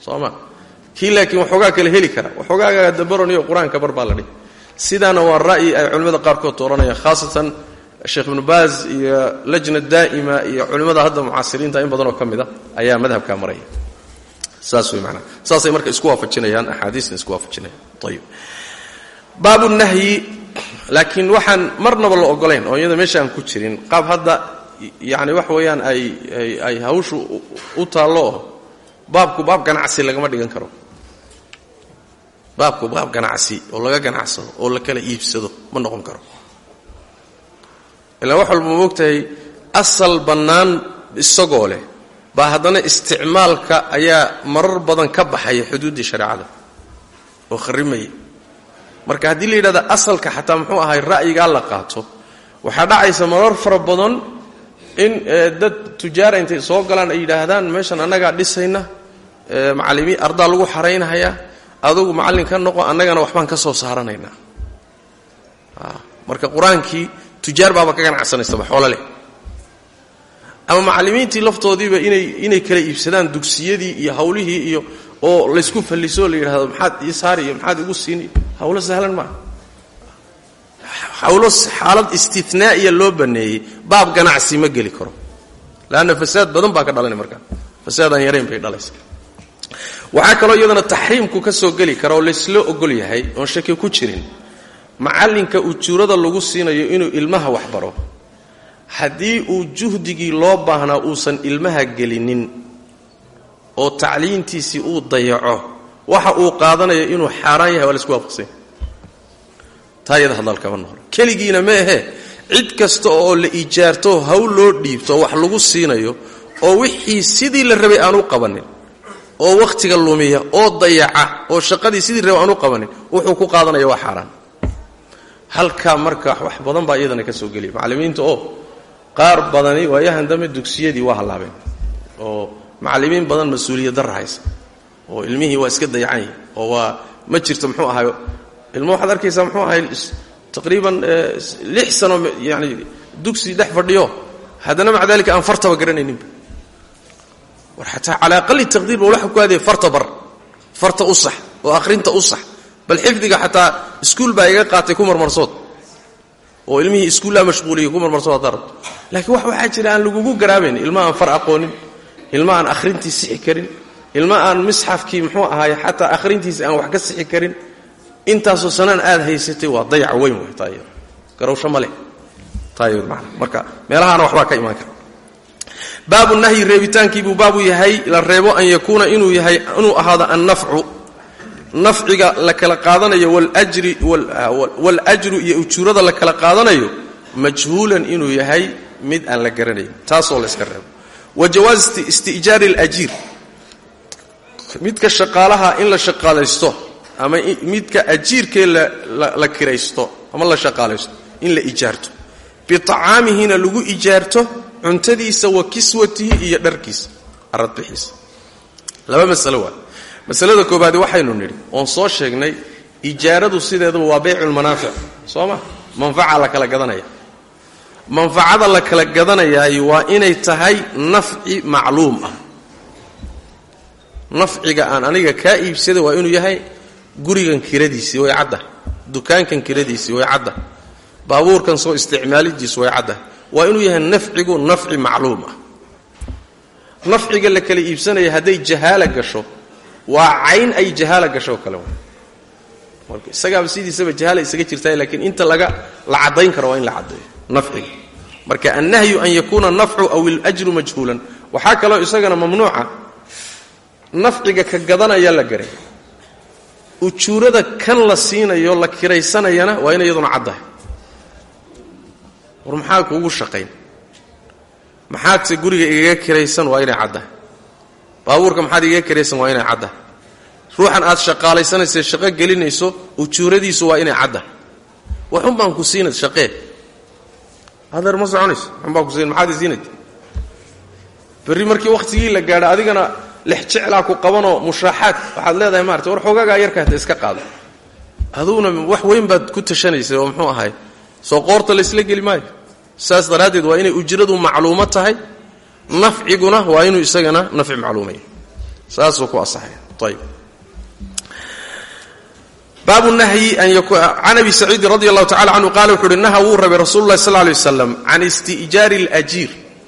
Speaker 2: soo ma kii laakiin waxoogaa kale heli kara waxoogaaga dabaroniyo qur-aanka bar baa la dhihi sidaana waa ra'yi ay culimmada qaarkood tooranayaan khaasatan sheekh ibnu baaz iyo lajna daa'ima iyo culimmada hadda mucaasiriinta in badanoo ka mid a ayaa madhabkaa maraya saas wey manaa saasay marka isku waafajinayaan axaadiisna isku waafajinayaan ayib baabu nahyi laakiin waxaan marnaba la ogolayn oo iyada meesha aan ku jirin qaab hadda yani wax weeyaan ay ay hawshu u taallo oo baabku baab ganacsi lagama dhigan karo baabku baab ganacsi oo laga ganacsado oo la kala iibsado ma noqon karo ilaa wax walba ma ogtahay asal bannaan isagoo leh baa haddana isticmaalka ayaa marar badan ka baxaya xuduuddii shareecada oo kharrimaya marka haddii la yidhahda asalka xataa muxuu ahay ra'yigaa la qaato waxaa dhacaysa marar fara badan in dad tujaara intay soo galaan ay yidhaahdaan meeshan annagaa dhisayna macallimiin ardaa lagu xaraynhayaa adugu macallin ka noqo annagana waxbaan ka soo saaranaynaa marka qur-aankii tujaar baaba ka ganacsanaysaba xoolo leh ama macallimiintii laftoodiiba inay inay kala iibsadaan dugsiyadii iyo hawlihii iyo oo laysku falliso la yidhahdo maxaad ii saari iyo maxaad igu siini hawlo sahlan maaha hawlo xaalad istinaa'iya loo baneeyey baab ganacsi ma geli karo leanna fasaad badan baa ka dhalanay markaa fasaadaan yarayn bay dhalaysa waxaa kaloo iyadana taxriimku ka soo geli kara oo laysla ogol yahay oon shaki ku jirin macallinka ujuurada lagu siinayo inuu ilmaha wax baro haddii uu juhdigii loo baahnaa uusan ilmaha gelinin oo tacliintiisii uu dayaco waxa uu qaadanayo inuu xaaraan yahay waa laisku waafaqsanya taa iyada hadalkama noqlo keligiina ma ahee cid kasta oo la ijaarto hawl loo dhiibto wax lagu siinayo oo wixii sidii la rabay aan u qabanin oo wakhtiga lumiya oo dayaca oo shaqadii sidii rabay aan u qabanin wuxuu ku qaadanaya waa xaaraan halkaa marka wax badan baa iyadana ka soo geliya macallimiinta oo qaar badani waayahan dambe dugsiyadii waa hallaabeen oo macallimiin badan mas-uuliyad darra haysa oo ilmihii waa iska dayacan yihi oo waa ma jirto muxuu ahay ilmo waxaad arkaysaa muxuu ahay taqriiban lix sano yani dugsi dhex fadhiyo haddana maca dalika aan fartaba garanayninba war xataa calaa aqali taqdiir ba waxa ku aadaya farta bar farta u sax oo akhrinta u sax bal xifdiga xataa iskuul baa iga qaatay ku marmarsood oo ilmihii iskuullaa mashquuliyay ku marmarsood haddaa rabto laakiin wax waxaa jira aan lagugu garaabayn ilma aan far aqoonin ilma aan akhrintii sixi karin ilma aan misxafkii muxuu ahaay xataa akhrintiisa aan wax ka sixi karin intaasoo sanaan aad haysatay waa dayac weyn wey taayad garowsho ma leh taayad maana marka meelahaana waxbaa ka imaan kara baabu nahyi reebitaankiibuu baabu yahay la reebo an yakuuna inuu yahay inuu ahaado annafcu nafciga la kala qaadanayo waljri waljru iyo ujuurada la kala qaadanayo majhuulan inuu yahay mid aan la garanayn taasoo la yska reebo wa jawaaz isti'jaari alajiir midka shaqaalaha in la shaqaalaysto ama midka ajiirkee la kiraysto ama la shaqaalaysto in la ijaarto biacaamihina lagu ijaarto cuntadiisa wa kiswatihi iyo dharkiisa aradbixiisa laba masalo waa masalada koobaadi waxaynu nidhi oon soo sheegnay ijaaradu sideedaba waa bayculmanaafic soo ma manfaca la kala gadanaya manfacada la kala gadanayaay waa inay tahay nafci macluum ah nafciga aan aniga kaa iibsada waa inuu yahay gurigan kiradiisii way cadda dukaankan kiradiisii way cadda baabuurkan soo isticmaalidiisi way cadda waa inuu yahay nafcigu nafci macluum ah nafciga la kala iibsanaya hadday jahaala gasho waa cayn ay jahaala gasho kale marka isagaaba sidiisaba jahaala isaga jirtaa laakiin inta laga la caddayn karo waa in la caddeeyo nafciga marka annahyu an yakuuna nafcu aw iljru majhuulan waxaa kaloo isagana mamnuuca nafciga ka gadanaya la garay ujuurada kan la siinayo la kiraysanayana waa ina iyaduna caddahay war maxaa kuugu shaqayn maxaadse guriga igaga kiraysan waa inay caddahay baabuurka maxaad igaga kiraysan waa inay caddahay ruuxan aad shaqaalaysanaysa shaqo gelinayso ujuuradiisu waa inay caddahay waxun baan ku siinad shaqee adeer ma soconayso waxun baan ku siin maxaad i siinayt berri markii wakhtigii la gaadho adigana lex jeclaa ku qabanoo mushaaxaad waxaad leedahay maarata war xoogagaa yarkaata iska qaada aduguna wax weyn baad ku tashanaysay oo muxuu ahay soo qoorta laysla geli maayo saas daraaddeed waa inay ujradu macluumo tahay nafciguna waa inuu isagana nafci macluumaya saasuu ku asaxaya ayb baabu nahyi can abi saciidin radi allahu tacala canhu qaala wuxu uhi naha wuu rabay rasulu llahi sal lay waslam can isti'jaari اlajiir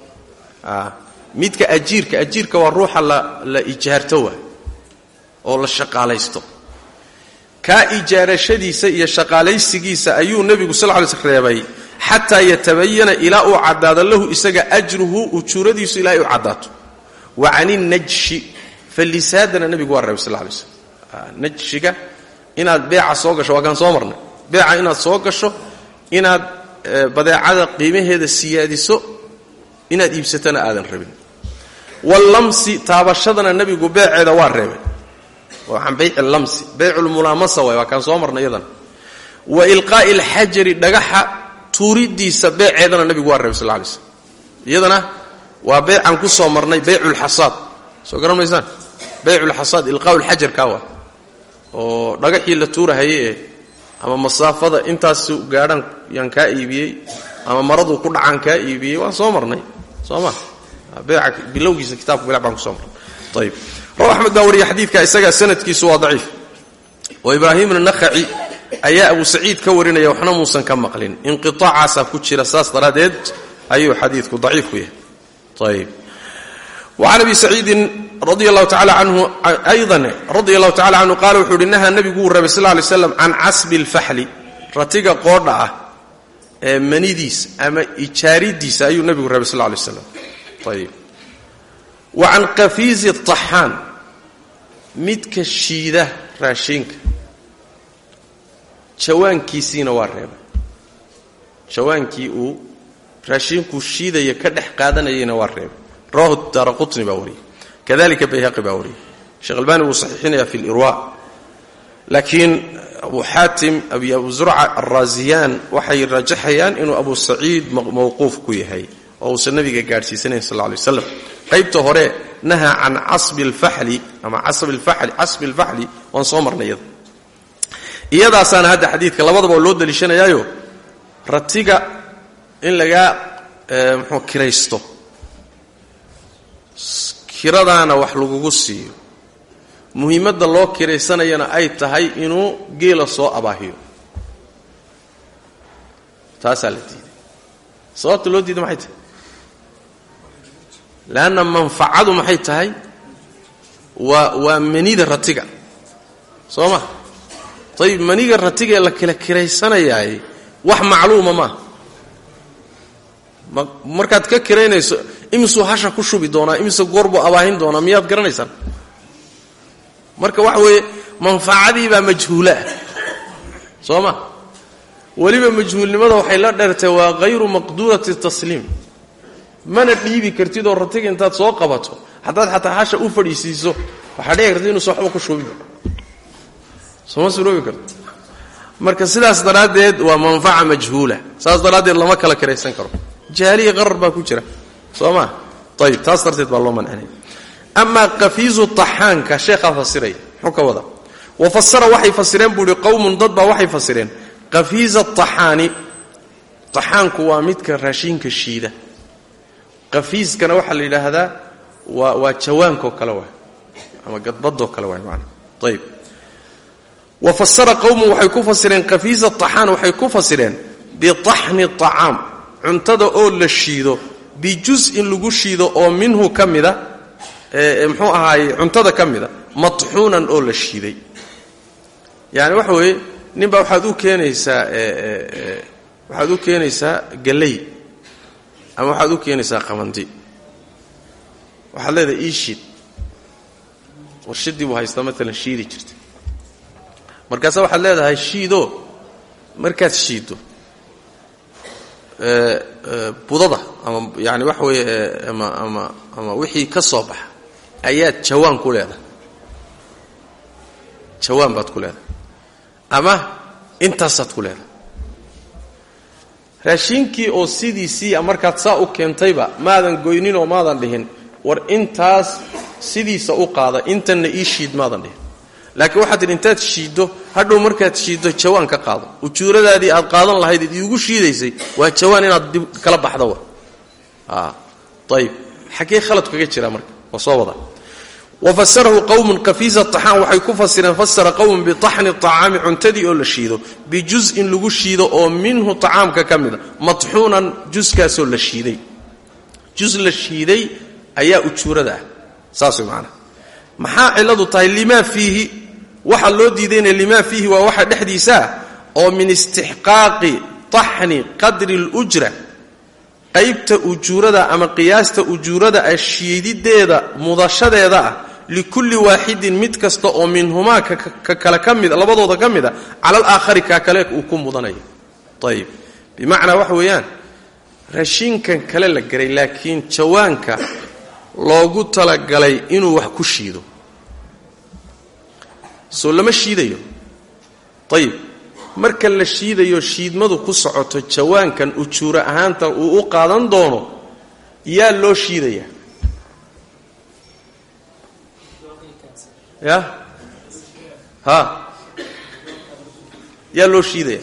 Speaker 2: midka ajiirka ajiirka waa ruuxa la ijaarto waa oo la shaqaalaysto kaa ijaarashadiisa iyo shaqaalaysigiisa ayuu nebigu sal lay sl reebay xataa yatabayana ilaa uu caddaado lahu isaga ajruhu ujuuradiisu ilaa ay u caddaato wa can innajshi fallisaadana nebigu waa reebay sal lay slm najshiga inaad beeca soo gasho waa kaan soo marnay beeca inaad soo gasho inaad badeecada qiimaheeda siyaadiso inaad iibsatana aadan rabin wallamsi taabashadana nebigu beeceeda waa reebay waxaan bayc lamsi bayculmulaamasa waay waa kaan soo marnay iyadana wa ilqaa'i alxajari dhagaxa tuuridiisa beeceedana nebigu waa reebay sal lla alay slam iyadana waa beycaan ku soo marnay bayculxasaad soo garan maysaan bayculxasaad ilqaa'u lxajarkaa waa oo dhagaxii la tuurahaye ee ama masaafada intaasu gaadhaan yaan kaa iibiyey ama maraduu ku dhacaan kaa iibiyey waan soo marnay soo ma beeca bilowgiisa kitabka bilac baan ku soo marnay ayib raw axmed baa wariya xadiidka isagaa sanadkiisu waa daciif oo ibraahim ibnu nakhaci ayaa abu saciid ka warinaya waxna muusan ka maqlin inqiaacaasaa ku jira saas daraaddeed ayuu xadiidku daciif ku yahay ayib wacan abi saciidin radi allahu tacala canhu aydan radia allahu tacala canhu qaala wuxuu uhi nahaa nebigu wuu rabay sal ly slam can casbi alfaxli ratiga qoodha ah ee manidiisa ama ijaaridiisa ayuu nebigu rabay sal lay slam ayib wa can qafiizi taxaan midka shiida raashinka jawaankiisiina waa reebay jawaankii uu raashinkuu shiidaya ka dhex qaadanayayna waa reebay rawahu daara qutni baa wariyey kadalika bayhaqi baa wariyey sheekh albani wuu saxiixinaya fi lirwa laakiin abu xaatim abi abu zurca alraasiyaan waxay rajaxayaan inuu abu saciid mawquuf ku yahay oo uusan nabiga gaadhsiisanayn sal lla alay waslam qaybta hore nahaa can casbi alfaxli ama casbi alfaxli waan soo marnay iyada iyadaasaana hadda xadiidka labadaba loo daliishanayaayo ratiga in lagaa muxuu kiraysto kiradaana wax lagugu siiyo muhiimadda loo kiraysanayana ay tahay inuu geela soo abaahiyo taasaa la diiday sababta loo diiday maxay tahay leanna manfacadu maxay tahay waa waa manida ratiga soo ma ayib maniga ratiga ee la kala kiraysanayaay wax macluuma maaha markaad ka kiraynayso imisuu hasha ku shubi doonaa imise goorbuu abaahin doonaa miyaad garanaysaan marka waxa weeye manfacadiibaa majhuulaah soo ma weliba majhuulnimada waxay la dheertay waa hayru maqduurati tasliim mana dhiibi kartid oo ratiga intaad soo qabato haddaad xataa hasha u fadhiisiiso waxaa dhici karta inuusan waxba ku shubin sooma suroobi karto marka sidaas daraaddeed waa manfaca majhuula saas daraaddeed lama kala kiraysan karo jaaliya qarar baa ku jira soo maa ayib taas darteed baa loo mancinaya amaa qafiizu taxaanka sheekhaa fasiraya muxuu ka wada wa fasara waxay fasireen buu ihi qowmun dad baa waxay fasireen qafiiza taxaani taxaanku waa midka raashiinka shiida qafiiskana waxaa la yidhaahdaa waa waa jawaankoo kale waay ama gadbadoo kale waay maana ayib wa fasara qowmun waxay ku fasireen qafiiza taxaan waxay ku fasireen bitaxni طacaam cuntada oo la shiido bijus-in lagu shiido oo minhu ka mida muxuu ahaaye cuntada ka mida matxuunan oo la shiiday yani waxa weeye ninbaa waxaad u keenaysaa waxaad u keenaysaa galley ama waxaad u keenaysaa qamandi waxaad leedahay ii shiid warshadii buu haystaa maalan shiidi jirta markaase waxaad leedahay shiidoo markaad shiiddo budada ama yani waxa weeye ama ama ama wixii ka soo baxa ayaad jawaan ku leedahay jawaan baad ku leedahay ama intaasaad ku leedahay raashinkii oo sidiisii markaad saa u keentayba maadan goynin oo maadan dhihin war intaas sidiisa u qaada intanna ii shiid maadan dhihin laakiin waxaad tidhi intaad shiiddo hadhow markaad shiiddo jawaan ka qaado ujuuradaadii aad qaadan lahayd id iigu shiidaysay waa jawaan inaad dib kala baxdo wa ayib xaggee khalad kaga jira marka waa soo wada wafasarahu qowmun kafiisa taxaan waxay ku fasireen fasara qowmun bitaxni acaami cuntadii oo la shiido bijuz'in lagu shiido oo minhu tacaamka ka mida matxuunan juskaasoo la shiiday jus la shiiday ayaa ujuurada ah saas way maanaa maxaa cilladu tahay limaa fiihi waxa loo diidayna limaa fiihi waa waxa dhexdiisaa oo min istixqaaqi taxni qadri اlujra qaybta ujuurada ama qiyaasta ujuurada ah shiidideeda mudashadeeda ah likulli waaxidin mid kasta oo minhumaa ka kale ka mid labadooda ka mid a cala alaakhari kaa kale uu ku mudanayo ayib bimacnaa waxa weeyaan rashiinkan kale la garay laakiin jawaanka loogu talagalay inuu wax ku shiido soo lama shiidayo ayib marka la shiidayo shiidmadu ku socoto jawaankan ujuuro ahaanta uu u qaadan doono yaa loo shiidaya ya ha yaa loo shiidaya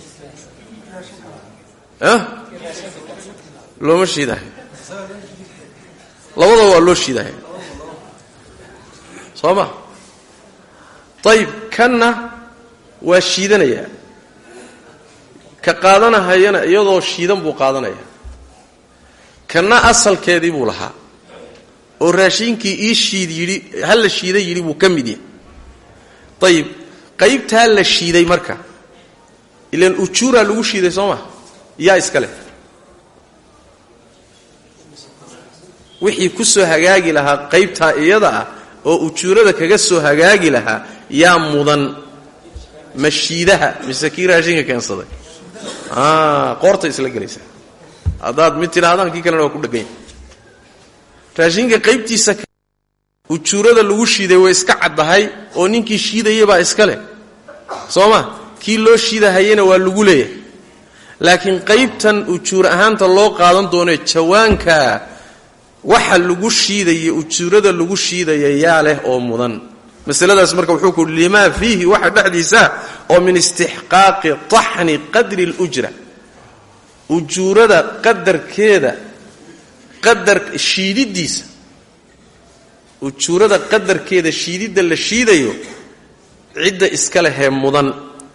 Speaker 2: a looma shiidahay labadaba waa loo shiidahaya soo ma ayib kanna waa shiidanayaa ka qaadanahayana iyadoo shiidan buu qaadanaya kanna asalkeedii buu lahaa oo raashiinkii ii shiid yidhi ha la shiiday yidhi buu ka mid yahay ayib qaybtaa la shiiday marka ilan ujuuraa lagu shiiday soo ma yaa iska leh wixii ku soo hagaagi lahaa qaybtaa iyada ah oo ujuurada kaga soo hagaagi lahaa yaa mudan ma shiidaha mise kii raashinka keensaday qoorta isla gelaysaa haddaad mid tidhaahdaan kii kalena waa ku dheganya raashinka qaybtiisa ujuurada lagu shiiday way iska caddahay oo ninkii shiidayabaa iska leh soo ma kii loo shiidahayena waa lagu leeyahay laakiin qaybtan ujuur ahaanta loo qaadan doonee jawaanka waxa lagu shiidaya ujuurada lagu shiidaya yaa leh oo mudan masaladaas marka wuxuu ku limaa fiihi waxa dhexdiisa oo min istixqaaqi taxni qadri اlujra ujuurada qadarkeeda qadar shiididiisa ujuurada qadarkeeda shiididda la shiidayo cidda iska lehee mudan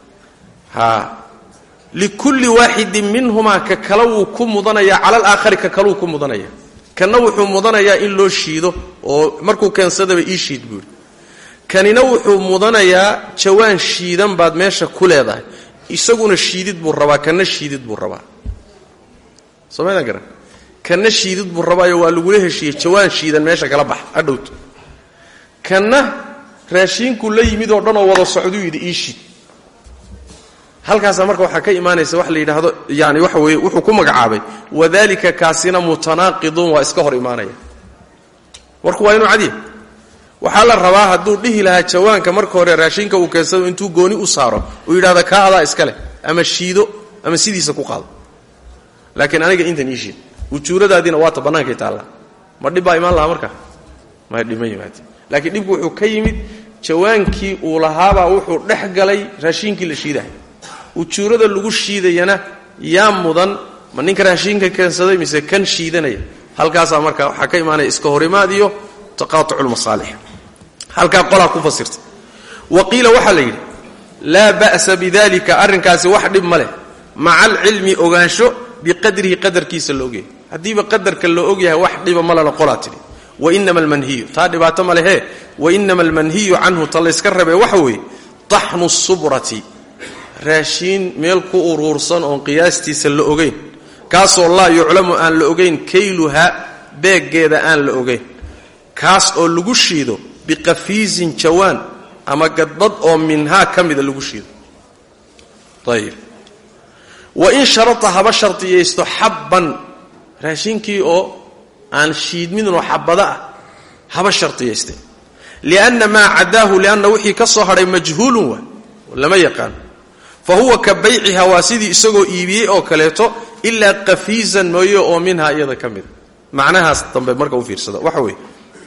Speaker 2: haa likulli waaxidin minhumaa ka kale wuu ku mudanayaa cala alaakhari ka kaluu ku mudanaya kanna wuxuu mudanayaa in loo shiido oo markuu keensadaba ii shiid buuri kanina wuxuu mudanayaa jawaan shiidan baad meesha ku leedahay isaguna shiidid buu rabaa kanna shiidid buu rabaa somaydaan garan kanna shiidid buu rabaayo waa lagula heshiiyey jawaan shiidan meesha kala bax adhowto kanna raashiinkuu la yimid oo dhan oo wada socduu yidhi ii shiid halkaasaa marka waxaa ka imaanaysa wax la yidhaahdo yani waxa weeye wuxuu ku magacaabay wadalika kaasina mutanaaqidun waa iska hor imaanaya warku waa inuu cadiya waxaa la rabaa hadduu dhihi lahaa jawaanka marka hore raashinka uu keensado intuu gooni u saaro uu yidhahdo kaa adaa iska leh ama shiido ama sidiisa ku qaado laakiin aniga intan ii shiid ujuuradaadiina waata bannaankay taallaa ma dhib baa imaan lahaa marka ma dhibma yimaade laakiin dhibku wuxuu ka yimid jawaankii uu lahaabaa wuxuu dhex galay raashiinkii la shiidahay ujuurada lagu shiidayana yaa mudan ma ninka raashiinka keensaday mise kan shiidanaya halkaasaa marka waxaa ka imaanaya iska horimaad iyo taqaatuculmasaalix halkaa qolaa ku fasirta wa qiila waxaa la yidhi laa ba'sa bidalika arrinkaasi wax dhib ma leh maca alcilmi ogaansho biqadrihi qadarkiisa la ogyahay haddiiba qadarka la ogyahay wax dhiba malena qolaa tidhi wainama almanhiyu taa dhibaato ma lehee wainama almanhiyu canhu ta layska rabee waxa weeye taxnu subrati raashiin meel ku uruursan oon qiyaastiisa la ogayn kaasoo laa yuclamu aan la ogayn kayluha beeggeeda aan la ogayn kaas oo lagu shiido biqafiisin jawaan ama gadbad oo minhaa ka mida lagu shiido ayib wain sharata haba shardiyaysto xabban raashinkii oo aan shiidmidnoo xabada ah haba shardiyayste lianna maa cadaahu lianna wixii ka soo hadhay majhuulun waa lama yaqaan fa huwa ka bayciha waa sidii isagoo iibiyey oo kaleeto ilaa qafiizan mooye oo minhaa iyada ka mida macnahaas dambe marka u fiirsada waxa weeye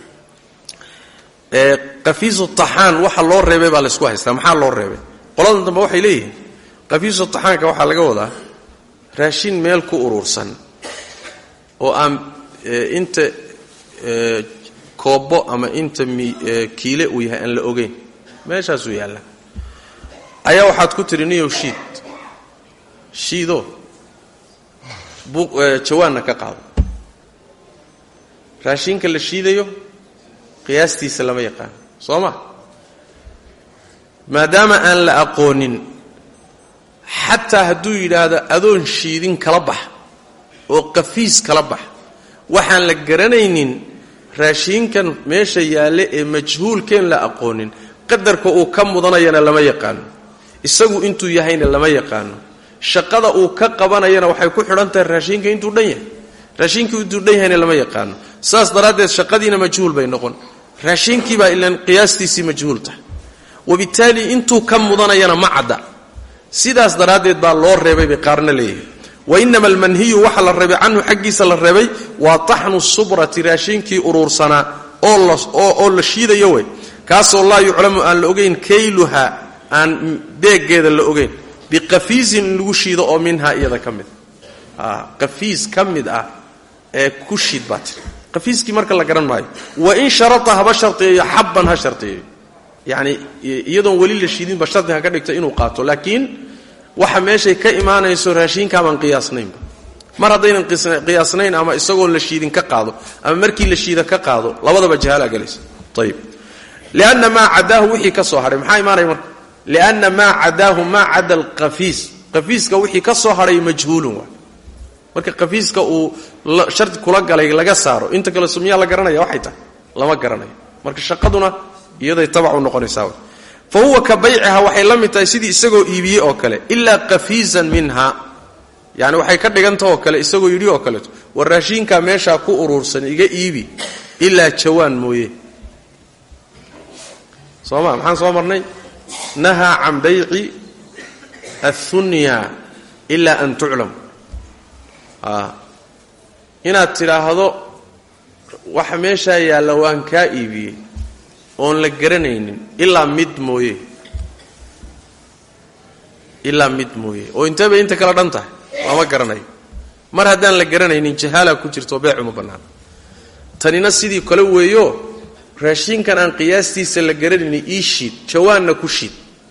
Speaker 2: qafiisu taxaan waxa loo reebay baa laysku haystaa maxaa loo reebay qoladan dambe waxay leeyihiin qafiisu taxaanka waxaa laga wadaa raashin meel ku urursan oo aan inta koobbo ama inta kiile uu yahay aan la ogeyn meeshaasuu yaalla ayaa waxaad ku tidhi niyow shiid shiidoo jawaanna ka qaado raashinka la shiidayo qiyaastiisa lama yaqaano soo ma maadaama aan la aqoonin xataa hadduu yidhaahdo adoon shiidin kala bax oo qafiis kala bax waxaan la garanaynin raashiinkan meesha yaalle ee majhuulkeen la aqoonin qadarka uu ka mudanayana lama yaqaano isagu intuu yahayna lama yaqaano shaqada uu ka qabanayana waxay ku xidhan tahay raashiinka intuu dhan yahay raashiinkii intuu dhan yahayna lama yaqaano saas daraaddeed shaqadiina majhuul bay noqon raashiinkiibaa ilaan qiyaastiisii majhuul tahay wabittaali intuu ka mudanayana ma cadda sidaas daraaddeed baa loo reebay bay qaarna leeyihin wainama almanhiyu waxa la reebay canhu xaggiisa la reebay waa taxnu subrati raashinkii uruursanaa oo la shiidayo wey kaasoo laa yuclamu aan la ogayn kayluha aan deegeeda la ogayn biqafiisin in lagu shiido oo minhaa iyada ka mid qafiis ka mid ah ee ku shiid baa tiri qafiiskii marka la garan maayo wain sharata haba shartiyeeyo xabban ha shartiyeeyo yacni iyadoon weli la shiidinba shardi ha ka dhigto inuu qaato laakiin waxa meeshay ka imaanayso raashiinkaaban qiyaasnaynba mar haddaynan qiyaasnayn ama isagoon la shiidin ka qaado ama markii la shiida ka qaado labadaba jahalaa gelaysa ayib lianna maa cadaahu wixii ka soo hadhay maxaa imaanaya marka lianna maa cadaahu maa cada alqafiis qafiiska wixii ka soo hadhay majhuulun waa marka qafiiska uu shardi kula galay laga saaro inta kale sumyaa la garanaya waxay tahay lama garanayo marka shaqaduna iyaday tabacu noqonaysaa fa huwa ka bayciha waxay la mid tahay sidii isagoo iibiyey oo kale ilaa qafiizan minha yani waxay ka dhigantah oo kale isagoo yidhi oo kaleeto war raashiinkaa meeshaa ku uruursan iga iibi ilaa jawaan mooye soo ma maxaan soo marnay nahaa can bayci athunya ilaa an tuclam inaad tidhaahdo waxa meeshaa yaalla waan kaa iibiyey oon la garanaynin ilaa mid mooye ilaa mid mooye oo intee bay inta kala dhan tahay lama garanayo mar haddaan la garanaynin jahaala ku jirto beecuma bannaan tanina sidii kale weeyo raashinkan aan qiyaastiisa la garanaynin ii shiid jawaanna ku shiid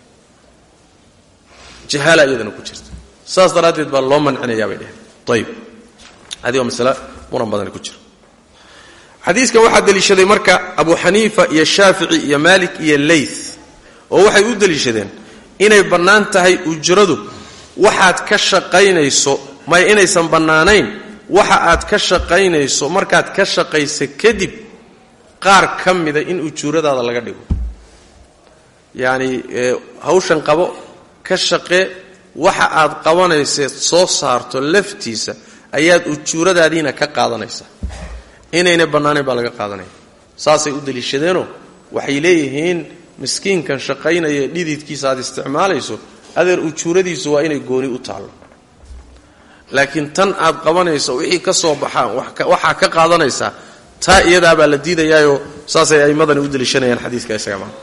Speaker 2: jahaala iyadana ku jirta saas daraaddeed baa loo mancinayaa bay dheheen ayib adi waa masale muran badani ku jira xadiiskan waxaa deliishaday marka abu xaniifa iyo shaafici iyo maalik iyo leyth oo waxay u deliishadeen inay bannaan tahay ujradu waxaad ka shaqaynayso may inaysan bannaanayn waxa aad ka shaqaynayso markaad ka shaqaysa kadib qaar ka mida in ujuuradaada laga dhigo yacani hawshan qabo ka shaqee waxa aad qabanayseed soo saarto laftiisa ayaad ujuuradaadiina ka qaadanaysaa inayna bannaanayn baa laga qaadanaya saasay u deliishadeenoo waxay leeyihiin miskiinkan shaqaynaya dhididkiisa aad isticmaalayso adeer ujuuradiisu waa inay gooni u taallo laakiin tan aad qabanayso wixii ka soo baxaan waxaa ka qaadanaysaa taa iyadaabaa la diidayaayoo saasay aimmadani u deliishanayaan xadiiska isaga maa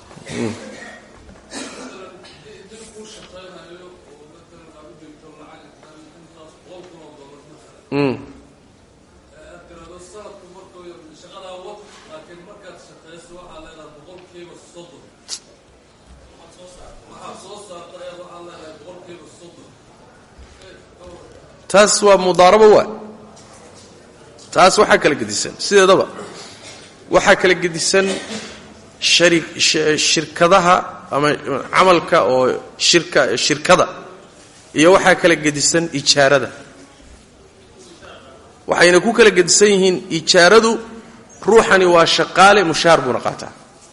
Speaker 2: taas waa mudaarabo waa taas waxaa kala gedisan sideedaba waxaa kala gedisan shirkadaha ama camalka oo shirka shirkada iyo waxaa kala gedisan ijaarada waxayna ku kala gedisan yihiin ijaaradu ruuxani waa shaqaale mushaar buuna qaataa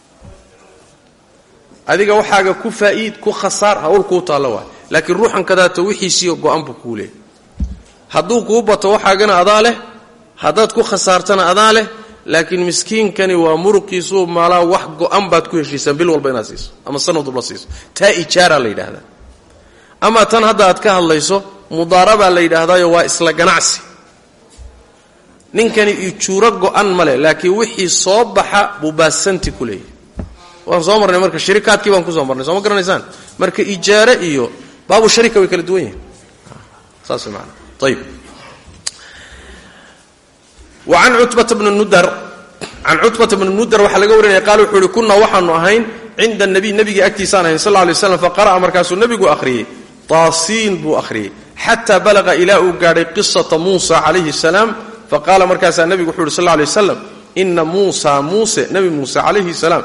Speaker 2: adiga waxaaga ku faa'iid ku khasaar hawl kuu taallo waa laakiin ruuxan kadaato wixiisiiyo go-an buu kuu leeyay hadduu kuu bato waxaagana adaa leh haddaad ku khasaartana adaa leh laakiin miskiinkani waa muruqiisuu maalaa wax go-an baad ku heshiisaan bil walba inaad siiso ama sanad walba siiso taa ijaara la yidhaahdaa ama tan hadda aad ka hadlayso mudaarabaa la yidhaahdaayo waa isla ganacsi ninkani ijuuro go-an ma leh laakiin wixii soo baxa buu baasanti ku leeyahy waan soo marnay marka shirikaadkii baan kusoo marnay soo ma garanaysaan marka ijaare iyo baabu sharika way kala duwan yihin saas way maanaa ayib wa can cutbata bni nudar can cutbata bni mudar waxaa laga warinaya qaal wuxuu ihi kunaa waxaanu ahayn cinda nabiy nabiga agtiisaan ahayn sal lay slam faqara'a markaasuu nebigu akhriyey taasiin buu akhriyey xataa balaqa ilaa uu gaadhay qisata muusa calayhi salaam faqaala markaasaa nebigu wuxuu yhi sal lay waslam ina muusa muuse nebi muuse calayhi salaam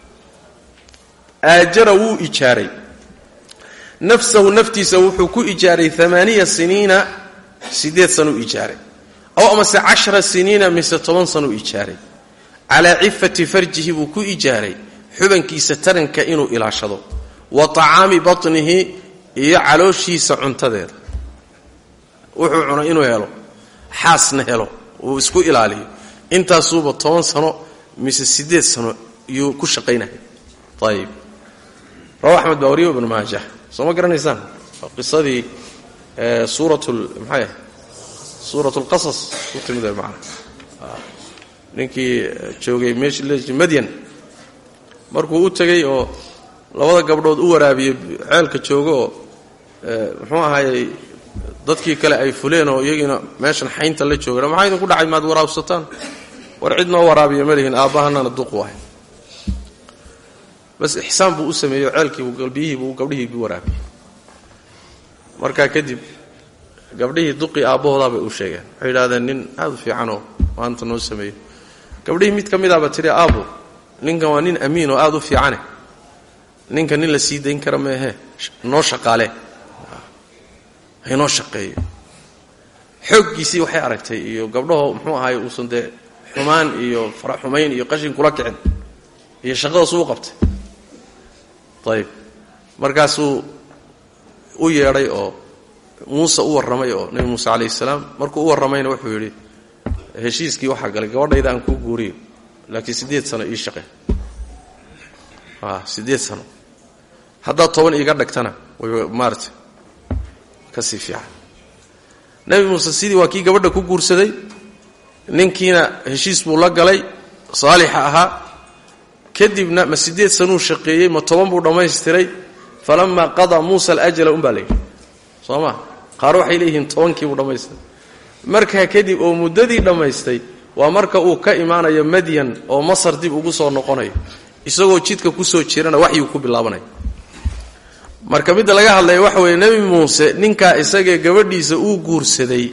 Speaker 2: aajara wuu ijaaray nafsahu naftiisa wuxuu ku ijaaray amaaniya siniina sideed sanuu ijaaray aw amase cashara siniina mise toban sanuu ijaaray calaa cifati farjihi buu ku ijaaray xubankiisa taranka inuu ilaashado wa tacaami batnihi iyo calooshiisa cuntadeeda wuxuu cunay inuu helo xaasna helo uu isku ilaaliyo intaasuuba toban sano mise sideed sano yuu ku shaqaynaya ayib rawa axmed baa wariyo ibnu maaja soo ma garanaysaan waa qisadii suurat maxay suurat lqasas ku timid macna ninkii joogay meesha madyan markuu u tegey oo labada gabdhood u waraabiyey ceelka joogo oo muxuu ahaayey dadkii kale ay fuleen oo iyagiina meeshan xaynta la jooga maxaa idinku dhacay maad waraabsataan war cid noo waraabiya ma lihin aabbahanana duq wahay bas ixsaan buu u sameeyey oo ceelkiibu galbiyihiibu gabdhihiibu waraabiyey markaa kadib gabdhihii duqii aabbahoodaa bay u sheegeen waxay yidhahdeen nin aad u fiicanoo maanta noo sameeyo gabdhihii mid ka midaaba tidhi aabbo ninkan waa nin amiin oo aad u fiicane ninka nin la sii dayn kara meehe noo shaqaale haynoo shaqeeyo xooggiisii waxay aragtay iyo gabdhaho muxuu ahaay uusan dee xumaan iyo faraxumayn iyo qashin kula kicin iyo shaqadaas uu qabtay ayib markaasuu u yeedhay oo muuse u warramay oo nebi muuse calayhi salaam markuu u warramayna wuxuu yidhi heshiiskii waxaa galay gabadhayda aan kuu guuriyo laakiin siddeed sano ii shaqe siddeed sano haddaad toban iiga dhagtana way maarata ka sii fiican nebi muuse sidii waa kii gabadha ku guursaday ninkiina heshiis buu la galay saalixa ahaa kadibna ma siddeed sanuu shaqeeyey ma toban buu dhammaystiray falamaa qadaa muusa alajala umbaa layidhi soo ma qaar waxay leeyihiin tobankiibuu dhammaystiray markaa kadib oo muddadii dhammaystay waa marka uu ka imaanayo madyan oo masar dib ugu soo noqonayo isagoo jidka kusoo jirana waxyuu ku bilaabanaya marka midda laga hadlaya waxa weeye nebi muuse ninkaa isagee gabadhiisa uu guursaday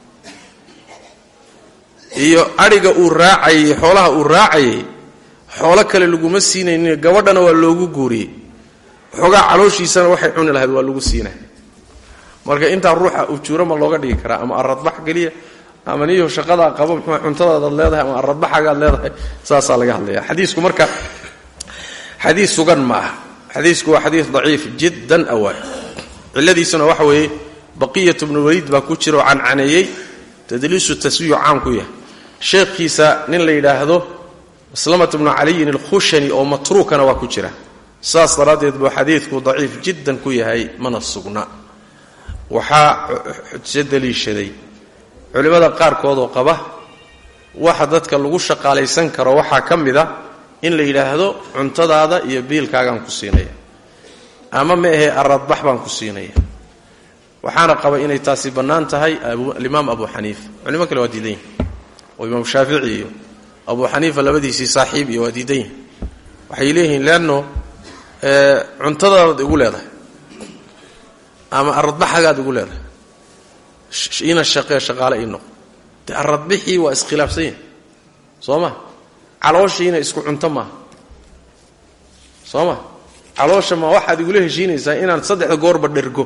Speaker 2: iyo adhiga uu raacayay xoolaha uu raacayay xoolo kale laguma siinaynin gabadhana waa loogu guuriyey xoogaa calooshiisana waxay cuni lahayd waa lagu siinay marka intaa ruuxa ujuuro ma looga dhigi karaa ama aradbax geliya ama niyo shaqadaa qabo muxuu cuntadaadaad leedahay ama aradbaxagaad leedahay saasaa laga hadlaya xadiisku marka xadiis sugan ma aha xadiisku waa xadiis daciif jiddan awaa ciladiisuna waxa weeye baqiyat bnu waliid baa ku jira oo cancaneeyey tadliisu taswiyu caam ku yahay sheekhiisa nin la yidhaahdo maslamat bnu caliyin alkhushani oo matruukana waa ku jira saas daraaddeed buu xadiidku daciif jiddan ku yahay mana sugna waxaa xujo daliishaday culimmada qaarkoodoo qaba waxa dadka lagu shaqaalaysan karo waxaa ka mid a in la yidhaahdo cuntadaada iyo biilkaagaan ku siinaya ama ma ahee aradbax baan ku siinaya waxaana qaba inay taasi bannaan tahay alimaam abu xaniifa culimo kale waa diidan yihin oo imaam shaafici iyo abu xaniifa labadiisii saaxiib iyo waa diidan yihin waxay leeyihiin leanno cuntadaadaad igu leedahay ama aradbaxagaad igu leedahay ina shaqee shaqaale ii noqo dee aradbixii waa iskhilaafsan yahay soo ma calooshiina isku cunto maaha soo ma caloosha ma waxaad igula heshiinaysaa inaan saddexda goorba dhergo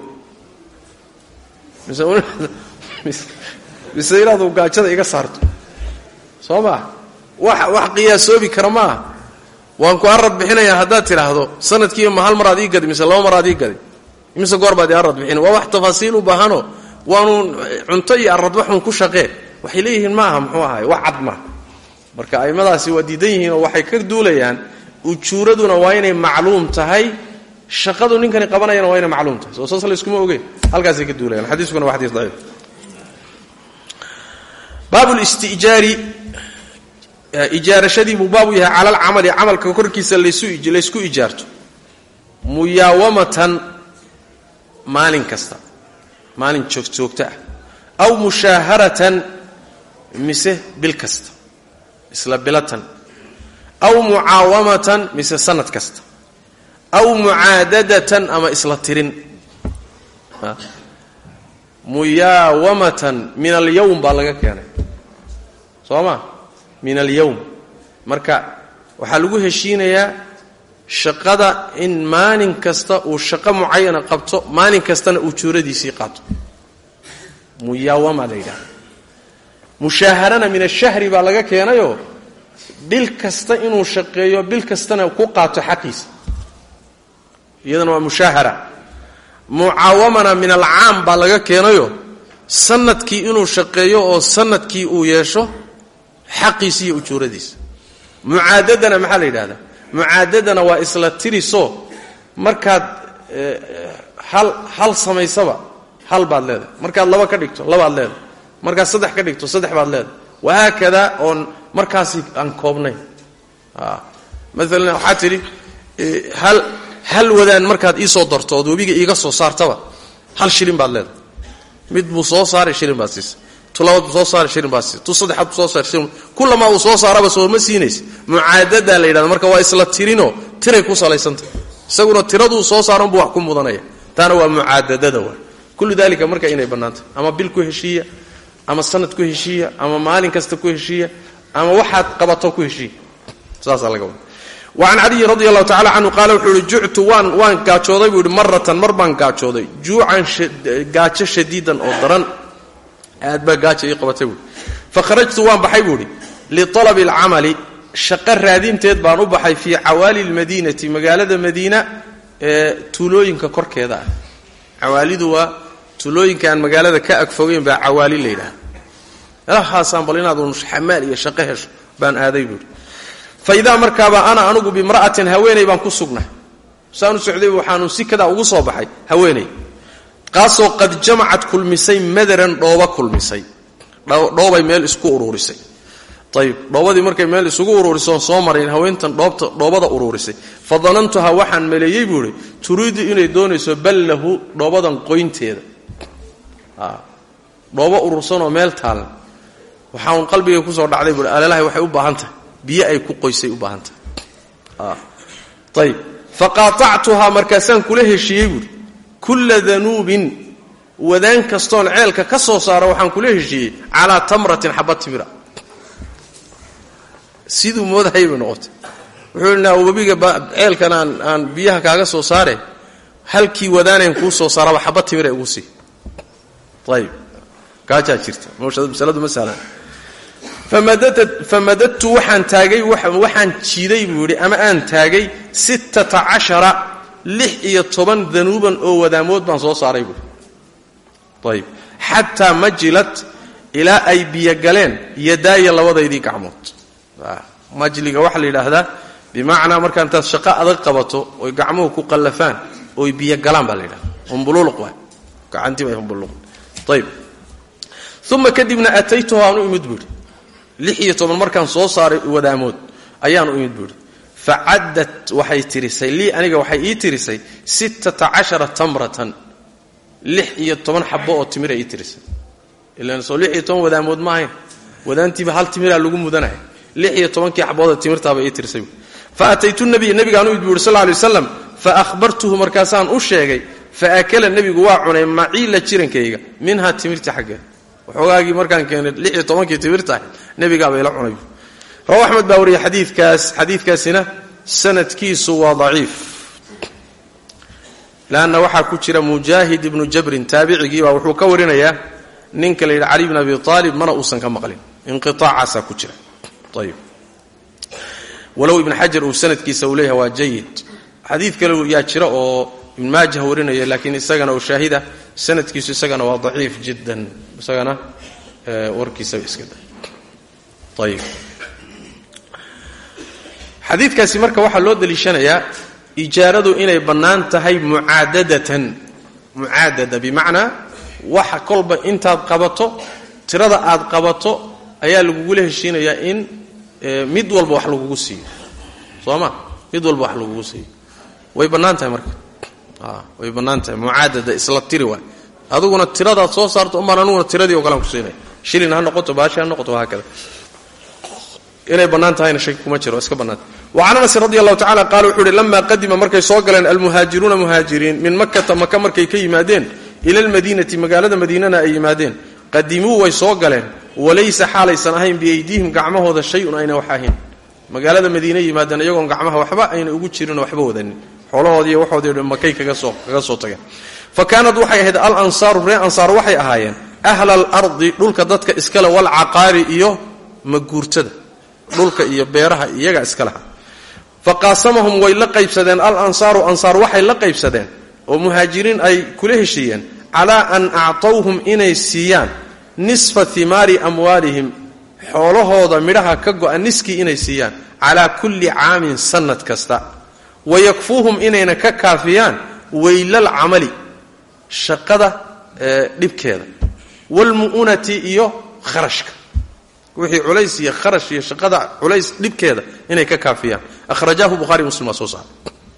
Speaker 2: mise inaadu gaajada iga saarto soo maa wax wax qiyaasoobi kara maaha waan ku arad bixinayaa haddaad tidhaahdo sanadkiiba ma hal maraad ii gadi mise laba maraad ii gadi mise goor baad ii arad bixin waa wax tafaasiil u baahano waanu cunto iyo aradbaxun ku shaqee waxay leeyihiin maaha muxuu ahaay wax cad maaha marka a'immadaasi waa diidan yihiin oo waxay ka duulayaan ujuuraduna waa inay macluum tahay shaqadu ninkani qabanayana waa inay macluum tahay soo saas layskuma ogeen halkaasay ka duulayaan xadiiskuna waa xadiis daciif baabu listijaari ijaarashadii buu baabu yahay cala alcamali camalka korkiisa laysku ijaarto muyaawamatan maalin kasta maalin joogjoogto ah aw mushaaharatan mise bil kasta isla bilatan aw mucaawamatan mise sanad kasta aw mucaadadatan ama isla tirin muyaawamatan min alyowm baa laga keenay soo ma min alyowm marka waxaa lagu heshiinayaa shaqada in maalin kasta uu shaqo mucayana qabto maalin kastana uu juuradiisii qaato muyaawama la yidhaha mushaaharana min ashahri baa laga keenayoo bil kasta inuu shaqeeyo bil kastana ku qaato xaqiisa iyadana waa mushaahara mucaawamana min alcaam baa laga keenayo sanadkii inuu shaqeeyo oo sanadkii uu yeesho xaqiisa iyo ujuuradiisa mucaadadana maxaa la yidhahdaa mucaadadana waa isla tirisoo markaad hal hal samaysaba hal baad leedahay markaad laba ka dhigto labaad leedahay markaad saddex ka dhigto saddex baad leedahay wahaakada oon markaasi aan koobnayn maalan waxaa tidhi hal hal wadaan markaad iisoo darto ood webiga iiga soo saartaba hal shilin baad leedahay mid buu soo saaray shilin baad siisa tu labaad buu soo saaray shilin baad siisa tu saddexaad buu soo saaray shilin kullamaa uu soo saaraba sooma siinaysa mucaadadaa la yidhahda marka waa isla tirinoo tiray ku salaysantah isaguna tiraduu soo saaran buu wax ku mudanaya taana waa mucaadadada waa kullu dalika marka inay bannaantahy ama bil ku heshiiya ama sanad ku heshiiya ama maalin kasta ku heshiiya ama waxaad qabato ku heshiiya saasaa laga wada wacan caliyi radi allahu tacala canhu qaala wuxuu ihi juctu waan waan gaajooday buu ihi maratan mar baan gaajooday juucan gaajo shadiidan oo daran aad baa gaaja ii qabatay buui fakharajtu waan baxay buu ihi lialabi alcamali shaqo raadinteed baan u baxay fii cawaali lmadiinati magaalada madiina ee tuulooyinka korkeeda ah cawaalidu waa tuulooyinka aan magaalada ka agfogeyn baa cawaali la yidhaha meelahaasaan bal inaad un xamaal iyo shaqo hesho baan aaday buuhi fa idaa markaaba ana anugu bimra'atin haweeney baan ku sugnay saanu socday waxaanu si kadaa ugu soo baxay haweeney kaasoo qad jamacad kulmisay madaran dhooba kulmisay dhoobay meel isku uruurisay ayib dhoobadii markay meel isugu uruurisoon soo marayn haweentan dhoobta dhoobada uruurisay fa danantuhaa waxaan maleeyey buu ihi turiidu inay doonayso ballahu dhoobadan qoynteeda dhoobo urursanoo meel taalan waxaan qalbiga kusoo dhacday buui alelahay waxay u baahan tahay biyo ay ku qoysay u baahan tahay ayib faqaatactuhaa markaasaan kula heshiiyey buuhi kulla danuubin wadaan kastoon ceelka ka soo saaro waxaan kula heshiiyey calaa tamratin xaba timira siduu moodahay bay noqotay wuxuu idhi naa webiga ceelkan aan aan biyaha kaaga soo saare halkii wadaanayn kuu soo saaraba xaba timira igu sii ayib gaajaa jirta masaladu ma sahlan famadadtu waxaan taagay waxaan jiiday buu yidhi ama aan taagay sittata cashara lix iyo toban danuuban oo wadaamood baan soo saaray buui ayib xataa majilat ilaa ay biyo galeen yadaaya labadaydii gacmood majliga waxaa la yidhaahdaa bimacnaa markaa intaad shaqo adag qabato oy gacmuhu ku qallafaan oy biyo galaan baa la yidhahda humbuluuluq waay gacantiibay humbuluq ayib uma kadibna ataytuhu aan u imid buuhi lix iyo toban markaan soo saaray wadaamood ayaan u imid buuhi facaddat waxay tirisay lii aniga waxay ii tirisay sittata cashara tamratan lix iyo toban xabo oo timira ii tirisay ilaan soo lix iyo toban wadaamood ma ahayn wadaantiiba hal timiraa lagu mudanaya lix iyo tobankii xabooda timirtaaba ii tirisay fa ataytu nabiya nabigaan u imid bu yuri sal ly waslam fa ahbartuhu markaasaan u sheegay fa akala nebigu waa cunay maciila jirankayga minhaa timirtii xaggeeda waxoogaagii markaan keenay lix iyo tobankii timirta ahayd nebigaaba ila cunay rawa axmed baa wariyay xadiikaas xadiidkaasina sanadkiisu waa daciif lanna waxaa ku jira mujaahid ibnu jabrin taabicigiibaa wuxuu ka warinayaa ninka la yidhi cali bn abi aalib mana uusan ka maqlin inqiaacaasaa ku jira ayib walow ibn xajar uu sanadkiisa uu leeyahay waa jayid xadiid kale yaa jira oo ibn maajah warinaya laakiin isagana oo shaahida sanadkiisu isagana waa daciif jiddan isagana warkiisaba iska da ayib xadiidkaasi marka waxaa loo daliishanayaa ijaaradu inay bannaan tahay mucaadadatan mucaadada bimacnaa waxa kolba intaad qabato tirada aad qabato ayaa lagugula heshiinayaa in mid walba wax lagugu siiyo soo ma mid walba wax lagugu siiyo way bannaan tahay marka way bannaan tahay mucaadada isla tiri waay adiguna tiradaad soo saarto umaan aniguna tiradii o kalean ku siinaya shilin ha noqoto baashi ha noqoto wahaakada inay bannaan tahayna shaki kuma jiro iska bannaanta wa can anasin radi allahu tacala qaala wuxuu uhi lamaa qadima markay soo galeen almuhaajiruuna muhaajiriin min makata maka markay ka yimaadeen ila almadiinati magaalada madiinana ay yimaadeen qadimuu way soo galeen walaysa xaalaysan ahayn biyaydiihim gacmahooda shay-un ayna wax ahayn magaalada madiine yimaadeen iyagoon gacmaha waxba ayna ugu jirinoo waxba wadanin xoolahoodii iyo waxoodii makay kaga soo tageen fa kaanad waxay ahayd al ansaaru ree ansaar waxay ahaayeen ahla alardi dhulka dadka iskale walcaqaari iyo maguurtada dhulka iyo beeraha iyaga iska laha fa qaasamahum way la qaybsadeen al ansaaru ansaar waxay la qaybsadeen oo muhaajiriin ay kula heshiiyeen calaa an actawhum inay siiyaan nisfa himaari amwaalihim xoolahooda midhaha ka go'a niskii inay siiyaan calaa kulli caamin sannad kasta wayakfuuhum inayna ka kaafiyaan weylal camali shaqada dhibkeeda waalmu'unati iyo kharashka wixii culays iyo kharash iyo shaqada culays dhibkeeda inay ka kaafiyaan ahrajaahu buhari muslim waa soo saaray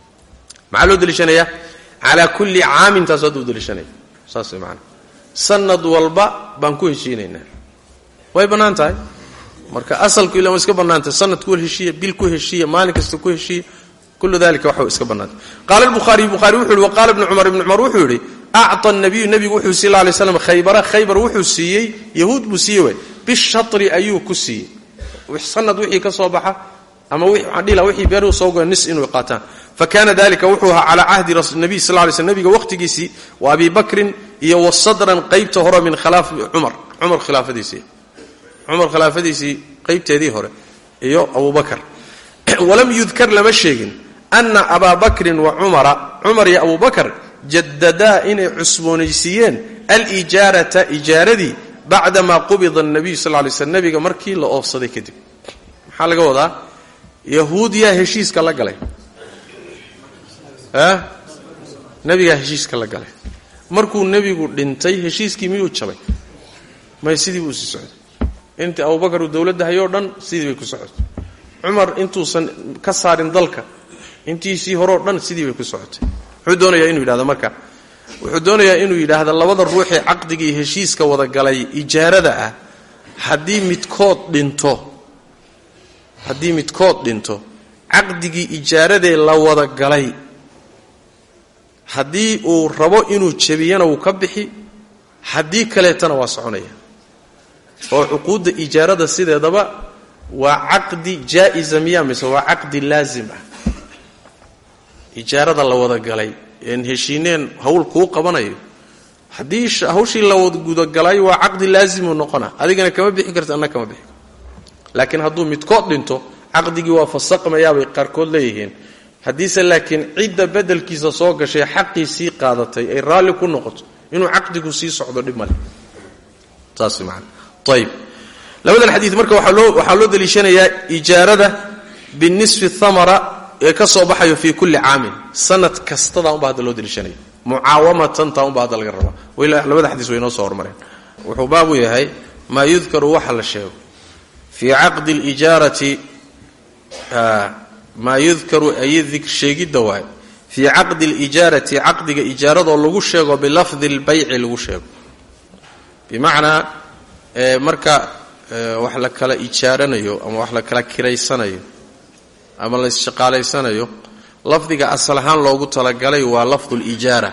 Speaker 2: maxaa loo deliishanayaa calaa kulli caamin taas hadda u deliishanaya saas way maanaa sanad walba baan ku heshiinaynaa way bannaan tahay marka asalku ila iska bannaantahay sanad ku heshiiya bil ku heshiiya maalin kasta ku heshiiya kullu dalika waxa iska bannaantay qaala albukhaariy bukhaari wuxuu yihi waqaala ibnu cumar ibnu cumar wuxuu yidhi acطa nabiyu nebigu wuxuu siy la lay slam khaybara khaybar wuxuu siiyey yahuud buu siiyey way bishatri ayuu ku siiyey sanad wixii ka soo baxa ama dhila wixii beeruhu soo goya nis inuu qaataan fakana dalika wuxuu ahaa calaa cahdi nabiy sal lay sl nabiga waqhtigiisii wa abi bakrin iyo wasadran qaybta hore min khilaafi cumar cumar khilaafadiisii cumar khilaafadiisii qaybteedii hore iyo abu bakar walam yudkar lama sheegin ana abaa bakrin wa cumara cumar iyo abu bakr jadadaa inay cusboonaysiiyeen alijaarata ijaaradii bacdamaa qubida nabiyu sal lay slm nabiga markii la oofsaday kadib maxaa laga wadaa yahuud yaa heshiiska la galay nabigaa heshiiska la galay markuu nebigu dhintay heshiiskii miyuu jabay may sidii buu sii socday intii abubakar uu dowladda hayoo dhan sidii bay ku socotay cumar intuusan ka saarin dalka intiisii horeo dhan sidii bay ku socotay wuxuu doonayaa inuu yidhahdo marka wuxuu doonayaa inuu yidhaahdo labada ruuxee caqdigii heshiiska wada galay ijaarada ah haddii midkood dhinto haddii midkood dhinto caqdigii ijaaradee la wada galay haddii uu rabo inuu jebiyana wuu ka bixi haddii kaleetana waa soconaya oo cuquudda ijaarada sideedaba waa caqdi jaa-isa miya mise waa caqdi laazim ah ijaarada la wada galay een heshiineen hawl kuu qabanayo haddii hawshii la wada gudagalay waa caqdi laazimuu noqona adigana kama bixi karta anna kama bixi laakiin hadduu midkood dhinto caqdigii waa fasaqmayaabay qaarkood leeyihiin haddiise laakiin cidda bedelkiisa soo gashay xaqii sii qaadatay ay raalli ku noqoto inuu caqdigu sii socdo dhib male saas man ayb labadan xadii marka waxaa loo deliishanayaa ijaarada binisfi thamara ee ka soo baxayo fii kulli caamin sanad kastadaa unba hadda loo deliishanaya mucaawamatan taa unba hadda laga rabaa labada xadiis way noo soo hormareen wuxuu baabu yahay maa yudkaru waxa la sheego fii caqdi lijaarati maa yudkaru ay sheegidda waay fii caqdi lijaarati caqdiga ijaaradoo lagu sheego bilafdi lbayci lagu sheego bimacnaa marka wax la kala ijaaranayo ama wax la kala kiraysanayo ama la isshaqaalaysanayo lafdiga asal ahaan loogu talagalay waa lafdu lijaara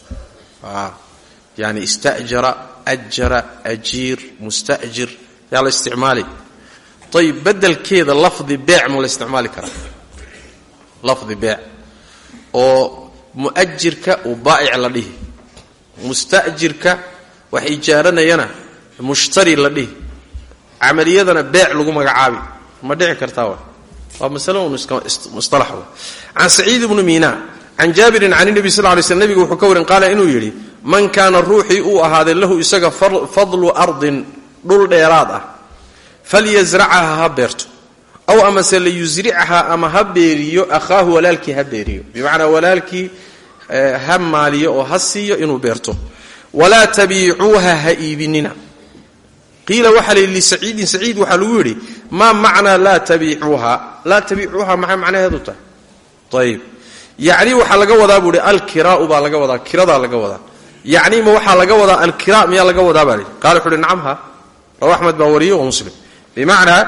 Speaker 2: yani istajara ajara ajiir mustajir yaa la isticmaali ayib bedelkeeda lafdi beec ma la isticmaali karaa lafdi beec oo mu'ajirka uu baa'ic la dhihi mustajirka wax ijaaranayana mushtari la dhihi camaliyadana beec lagu magacaabi ma dhici kartaa wa waa masale un musalax wa can saciid ibnu miina can jaabirin can nebi sal lay sl nebiga wuxuu ka warin qaala inuu yidhi man kaana ruuxii uu ahaaday lahu isaga fadlu ardin dhul dheeraad ah falyasracaha ha beerto aw amase layusricha ama ha beeriyo akhaahu walaalkii ha beeriyo bimacnaa walaalkii ha maaliyo oo ha siiyo inuu beerto walaa tabiicuuha ha iibinina qiila waxaa la yidhi lisaciidin saciid waxaa lagu yidhi maa macnaa laa tabiicuuha laa tabiicuuha maxay macnaheedu tahay ayib yacni waxaa laga wadaa buu ihi alkiraau baa laga wadaa kiradaa laga wadaa yacni ma waxaa laga wadaa alkira miyaa laga wadaa baa lihi qala wuxu uhi nacamha rawa axmed baa wariye wa muslim bimacnaa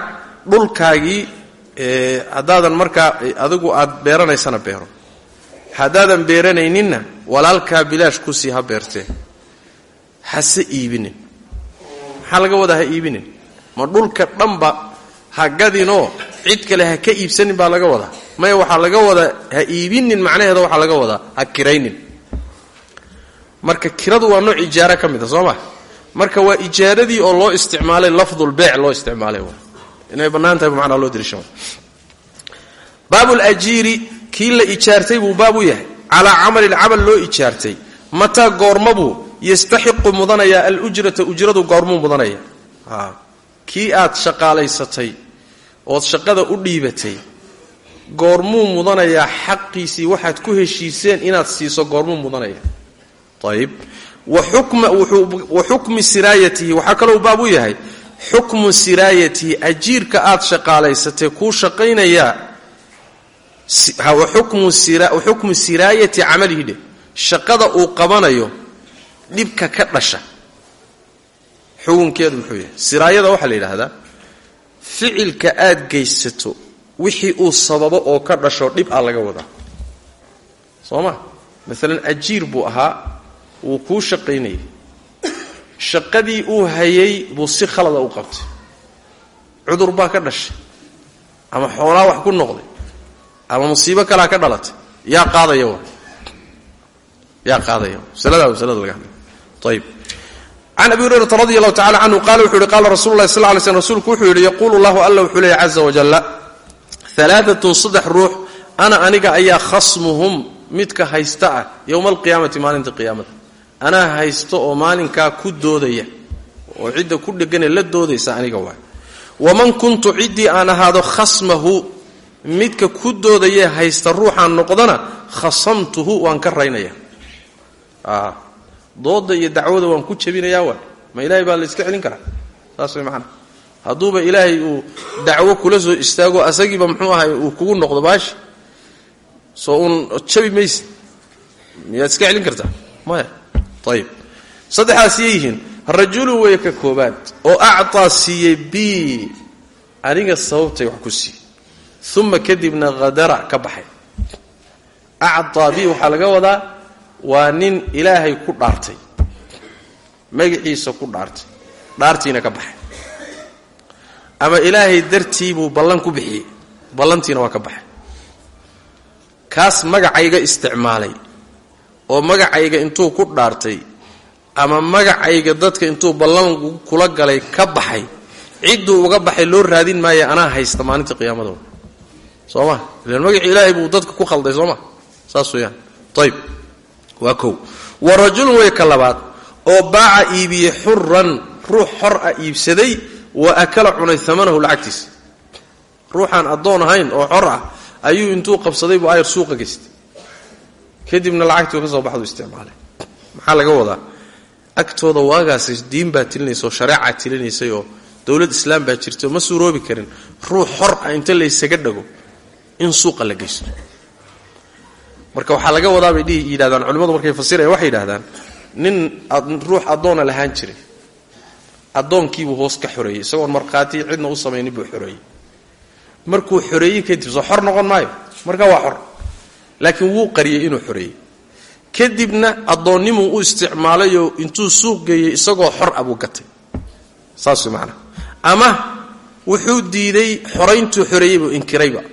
Speaker 2: dhulkaagii haddaadan markaa adigu aad beeranaysana beero haddaadan beeranayninna walaalkaa bilaash kusii ha beertee hase iibinin maxaa laga wadaa ha iibinin ma dhulka dhanba ha gadinoo cid kale ha ka iibsanin baa laga wadaa maya waxaa laga wadaa ha iibinin macnaheeda waxaa laga wadaa ha kiraynin marka kiradu waa nooc ijaaro ka mid a soo ma marka waa ijaaradii oo loo isticmaalay lafdulbeyc loo isticmaalay inay bannaan tahay manaa loo dirisha baabulajiiri kii la ijaartay buu baab u yahay calaa camalin camal loo ijaartay mataa goormabuu yastaxiqu mudanayaa alujrata ujradu goormuu mudanaya kii aad shaqaalaysatay ood shaqada u dhiibatay goormuu mudanayaa xaqiisii waxaad ku heshiiseen inaad siiso goormuu mudanaya ayib wa xukmi siraayatihi waxaa kalou baab u yahay xukmu siraayatihi ajiirka aad shaqaalaysatay kuu shaqaynayaa xukmu siraayati camalihi dhe shaqada uu qabanayo dhibka ka dhasha xukunkeedu muxuu yahay siraayada waxaa la yidhaahdaa ficilka aad geysato wixii uu sababo oo ka dhasho dhib a laga wadaa soo ma maalan ajiir buu ahaa wuu kuu shaqaynayay shaqadii uu hayay buu si khalada u qabtay cudur baa ka dhashay ama xoolaa wax ku noqday ama musiibo kalaa ka dhalatay yaa qaadaya wa yaa qaadaya masalada masalada laga hadlay ayib can abi hurayrata radi allahu tacala canhu qala wuxu uhi qala rasulu lahi sal ly slm rsulku wuxuu yidhi yaquulu llahu alla wuxuu leeyay caza wajalla alaaatun saddex ruux ana aniga ayaa khasmuhum midka haysta ah yowma alqiyaamati maalinta qiyaamada anaa haysto oo maalinkaa ku doodaya oo cidda ku dhegane la doodaysa aniga waay waman kuntu ciddii aan ahaado khasmahu midka ku doodayee haysta ruuxaan noqdana khasamtuhu waan ka raynaya dooda iyo dacwada waan ku jabinayaa waay ma ilaahay baa la iska celin karaa saas way macana hadduuba ilaahay uu dacwo kula soo istaago asagiiba muxuu ahay uu kugu noqdo baashi soo uun jabi mayse miyaad iska celin kartaa maya ayib saddexaas yay yihiin rajulu weeye ka koobaad oo actaa siiyey bi aniga sababtay wax ku siiyey uma kadibna hadara ka baxay actaa bi waxaa laga wadaa waa nin ilaahay ku dhaartay magaciisa ku dhaartay dhaartiina ka baxay ama ilaahay dartii buu ballan ku bixiyey ballantiina waa ka baxay kaas magacayga isticmaalay oo magacayga intuu ku dhaartay ama magacayga dadka intuu ballan kula galay ka baxay cidduu uga baxay loo raadin maayo anaa haysta maalinta qiyaamadooda soo ma ilan magacii ilaahay buu dadka ku khalday soo ma saas weeyaan ayib waa kow wa rajulun wey ka labaad oo baaca iibiyey xuran ruux xor ah iibsaday wa akala cunay amanahu lacagtiisa ruuxaan addoon ahayn oo xor ah ayuu intuu qabsaday buu ayar suuqa geystay kadibna lacagtii ka soo baxdu isticmaalay maxaa laga wadaa agtooda waagaasi diin baa tilinaysa oo shareecaa tilinaysay oo dowlad islaam baa jirtay oo ma suuroobi karin ruux xor ah inta laysaga dhago in suuqa la geysto marka waxaa laga wadaa bay dhihi yidhahdaan culimmadu markay fasirayaan waxay yidhahdaan nin ruux addoona lahaan jiray addoonkiibuu hoos ka xoreeyey isagoon markhaati cidna u samaynin buu xoreeyey markuu xoreeyey kadib soo xor noqon maayo marka waa xor laakiin wuu qariyey inuu xoreeyey kadibna addoonnimuu u isticmaalayoo intuu suuq geeyey isagoo xor ah buu gatay saas way macanaha ama wuxuu diiday xorayntuu xoreeyey buu inkirayba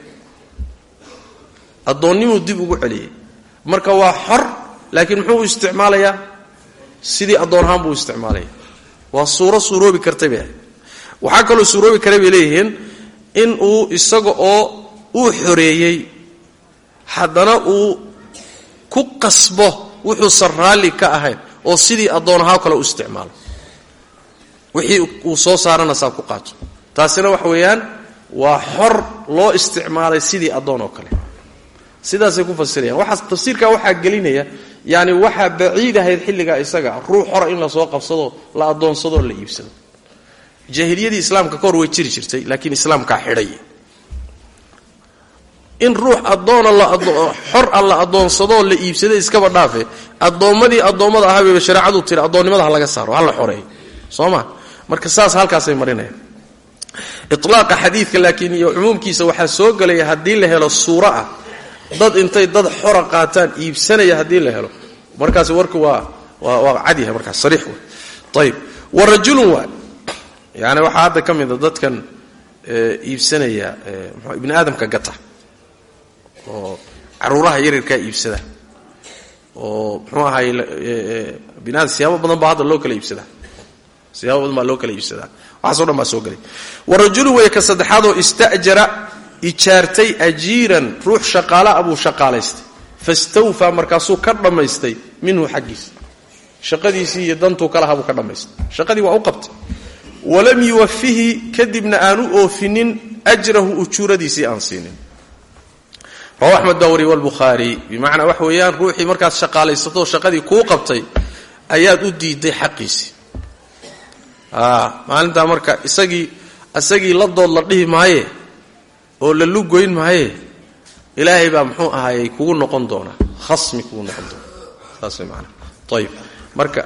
Speaker 2: addoonnimuu dib ugu celiyey marka waa xor laakiin muxuu u isticmaalayaa sidii addoon ahaan buu u isticmaalaya waa suuro suuroobi kartay bay ahayd waxaa kaloo suuroobi karay bay leeyihiin in uu isaga oo uu xoreeyey haddana uu ku qasbo wuxuusan raalli ka ahayn oo sidii addoon ahaa kale u isticmaalo wixii uu soo saarana saa ku qaato taasina waxa weeyaan waa xor loo isticmaalay sidii addoon oo kale sidaasay ku fasirayaan waxaas tafsiirkaa waxaa gelinaya yaani waxaa baciid ahayd xilligaa isaga ruux xora in lasoo qabsado la addoonsadoo la iibsado jaahiliyadii islaamka ka hor way jiri jirtay laakiin islaamkaa xidhay in ruux addoona xor a la addoonsadoo la iibsada iskaba dhaafe addoommadii addoommada ahabayba shareecadu tiri addoonnimada ha laga saaro ha la xoreeyo soo ma marka saas halkaasay marinayaan ilaaqa xadiidka laakiin iyo cumuumkiisa waxaa soo gelaya haddii la helo suuro ah dad intay dad xora qaataan iibsanaya haddii la helo markaas warku waa waa cadyahay markaas sariix wey ayib wa rajulun waa yani waxaa hadda ka mida dadkan iibsanaya ibni aadamka gata oo caruuraha yaryarkaa iibsada oo muxuu ahay bini aadam siyaabo badan baa hadda loo kala iibsadaa siyaabo badan baa loo kala iibsadaa waxaaso dhan baa soo gelay wa rajulun weeye ka saddexaadoo ista'jara ijaartay ajiiran ruux shaqaala abuu shaqaalaystay fastawfaa markaasuu ka dhammaystay minhu xaggiisa shaqadiisii iyo dantuu kalaha buu ka dhammaystay shaqadii waa u qabtay walam yuwafihi kadibna aanu oofinin ajrahu ujuuradiisii aan siinin rawa axmed baa wariye walbukhaari bimacnaa wax weeyaan ruuxii markaad shaqaalaysato shaqadii kuu qabtay ayaad u diiday xaqiisii maalintaa marka isagii isagii la dood la dhihi maaye oo la lugoyn maaye ilaahay baa muxuu ahaayey kugu noqon doonaa khasmi kugu noqon doona saas way maanaa ayib marka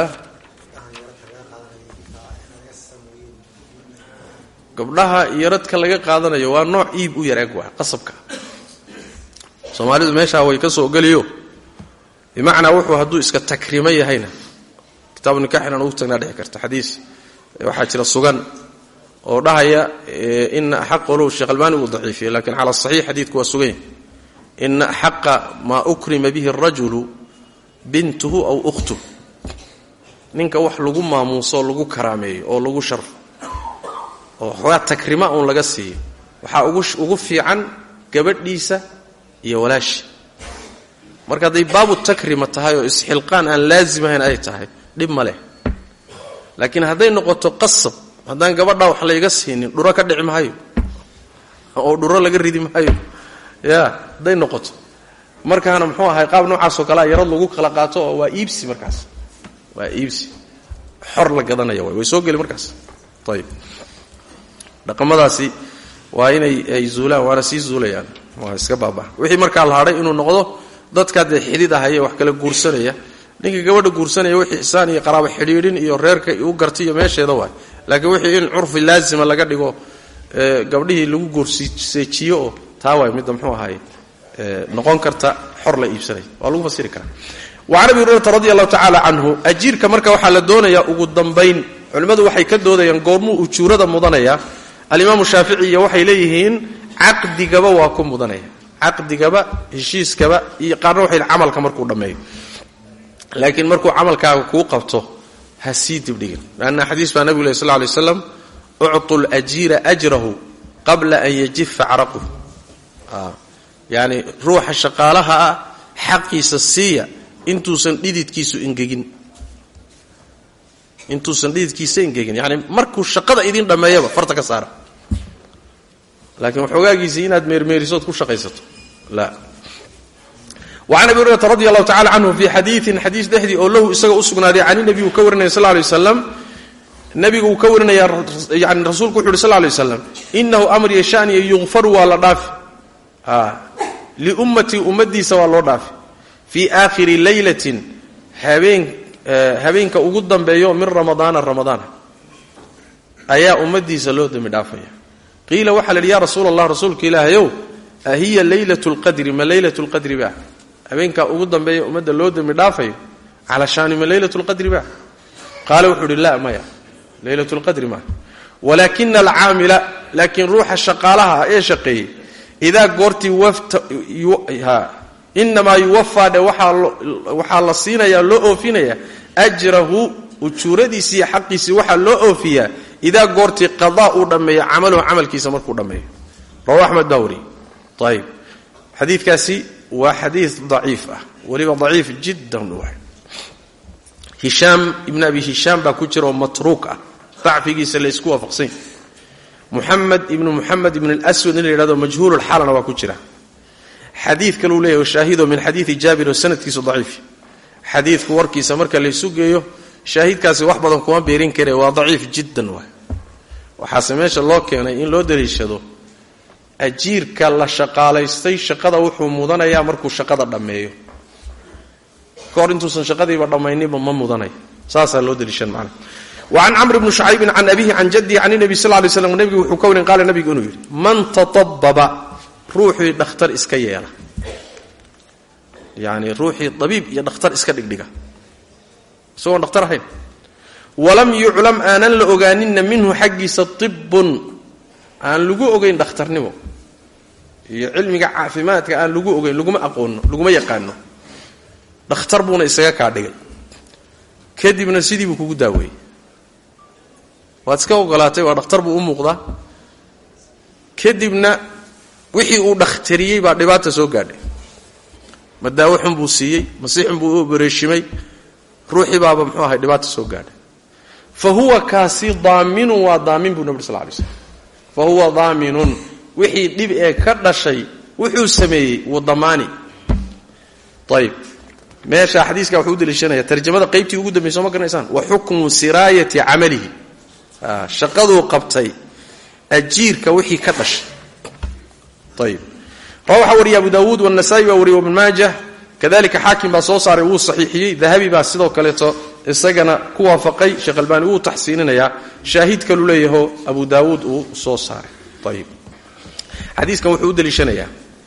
Speaker 2: gabdhaha iyo radka laga qaadanayo waa nooc iib u yar eg waa qasabka soomaalidu meeshaa way ka soo geliyo bimacnaa wuxuu hadduu iska takrimo yahayna kitaabu nikaxin aan ugu tagnaa dhici karta xadiis waxaa jira sugan oo dhahaya ina axaqa low sheekh albaani uu daciifiye lakin cala saxiix xadiidku waa sugan yahy ina axaqa maa ukrima bihi arajulu bintuhu aw ukhtuh ninka wax lagu maamuuso oo lagu karaameeyo oo lagu sharfo oo xoogaa takrima uun laga siiyo waxaa ugu fiican gabadhiisa iyo walaashi marka hadday baabu takrima tahay oo isxilqaan aan laazim ahayn ay tahay dhib ma leh laakiin hadday noqoto qasab haddaan gabadhaa wax layga siinin dhuro ka dhici maayo oo dhuro laga ridi maayo ya hadday noqoto markaana muxuu ahay qaab noocaasoo kalea yarad lagu kala qaato oo waa iibsi markaas waa iibsi xor la gadanaya way way soo geli markaas ayib dhaqamadaasi waa inay ay zuulaan waana sii zuulayaan waa iska baabaa wixii markaa la hadhay inuu noqdo dadkaa dee xidid ahaya wax kala guursanaya ninka gabadha guursanaya wixii ixsaan iyo qaraabo xidhiidhin iyo reerka u gartay iyo meesheeda waay laakiin wixii in curfi laazima laga dhigo gabdhihii lagu guurseejiyo oo taa waay midda mxuu ahaay noqon karta xor la iibsanaya waa lagu fasiri karaa wacan abi hurayrata radi allahu tacaala canhu ajiirka marka waxaa la doonayaa ugu dambayn culimmadu waxay ka doodayaan goormuu ujuurada mudanaya alimaamu shaafici iyo waxay leeyihiin caqdigaba waa ku mudanaya caqdigaba heshiiskaba iyo qaarna waxay camalka markuu dhammeeyo laakiin markuu camalkaaga kuu qabto ha sii dibdhigin lanna xadiis baa nabigu leh sl lay slam uctu lajiira ajrahu qabla an yajifa caraquh yani ruuxa shaqaalaha ah xaqiisa siiya intuusan dhididkiisu ingegin intuusan dhididkiisa ingegin yani markuu shaqada idin dhammeeyaba farta ka saara laakiin waxoogaagiisii inaad meermeerisood ku shaqaysato la wacan abi hurayrata radi allahu tacala canhu fii xadiiin xadiis dhexdii oo lahu isaga u sugnaaday cani nebi uu ka warinaya sal lay waslam nebigu uu ka warinaya yani rasuulku wuxu uhi sl lay waslam inahu amr iyo shaniya yukfaru waa la dhaafi liummatii ummadiisa waa loo dhaafi fii aakhiri leylatin habeen habeenka ugu dambeeyo min ramadaana ramadaana ayaa ummadiisa loo dembi dhaafaya qiila waxaa la yidhi ya rasuul allah rasuulka ilaahayow ahiya leylat lqadri ma leylat lqadri ba habeenkaa ugu dambeeya ummadda loo dembi dhaafayo cala shaani ma leylat lqadri ba qaala wuxuu uhi la maya leylat lqadri maa walaakina alcaamila laakiin ruuxa shaqaalaha ee shaqeeyey idaa goortii inamaa yuwafaa dhe waxaa la siinayaa loo oofinaya ajrahu ujuuradiisiiyo xaqiisii waxaa loo oofiyaa idaa goortii qadaa uu dhammeeyo camaluhu camalkiisa markuu dhammeeyo rawa axmed baa wariye ayib xadiidkaasi waa xadiid daciif ah weliba daciif jiddan waay hishaam ibn abi hishaam baa ku jira oo matruuk ah dacfigiisa laysku waafaqsan yahy muxamed ibnu muxamed ibn lswad in la yidhahdo majhuululxaalana waa ku jira xadiid kaluu leeyahy shaahido min xadiidi jaabir oo sanadkiisu daciif xadiidku warkiisa marka laysu geeyo shaahidkaasi wax badan kuma beerin kare waa daciif jiddan waay waxaase meesha loo keenay in loo daliishado ajiirka la shaqaalaystay shaqada wuxuu mudanayaa markuu shaqada dhammeeyo kahor intuusan shaqadiiba dhammayninba ma mudanay saasaa loo daliishan macna wacan camr bni shucaybin can abihi can jaddihi can nabi sal lay slam nebigu wuxuu ka warin qaala nebigu inuu yidhi man tatababa ruuxii dhakhtar iska yeela yani ruuxii dabiib iyo dhakhtar iska dhigdhiga isagoon dhakhtar ahayn walam yuclam aanan la ogaaninna minhu xaggiisa tibun aan lagu ogayn dhakhtarnimo iyo cilmiga caafimaadka aan lagu ogayn laguma aqoono laguma yaqaano dhakhtar buuna isaga kaa dhigay kadibna sidii buu kugu daaweeyey waad iska ogolaatay waa dhakhtar buu u muuqdaa kadibna wixii uu dhakhtariyey baa dhibaata soo gaadhay ma daawo xun buu siiyey masi xun buu u obareeshimay ruuxii baaba muxuu ahay dhibaata soo gaadhay fa huwa kaasi daaminun waa daamin buu nabig sal lay slm fa huwa daaminun wixii dhib ee ka dhashay wuxuu sameeyey wuu damaani ayib meesha xadiiska wuxuu u daliishanaya tarjamada qaybtii ugu dambaysa soo ma garanaysaan wa xukmu siraayati camalihi shaqaduu qabtay ajiirka wixii ka dhashay ayib rawa waxaa wariya abu daawuud wanasaa-i baa wariyay wabn maajah kadalika xaakim baa soo saaray wuu saxiixiyey dahabi baa sidoo kaleeto isagana ku waafaqay sheekh albaani wuu taxsiininayaa shaahid kalu leeyaho abu daawuud uu soo saaray ayib xadiiskan wuxuu u daliishanayaa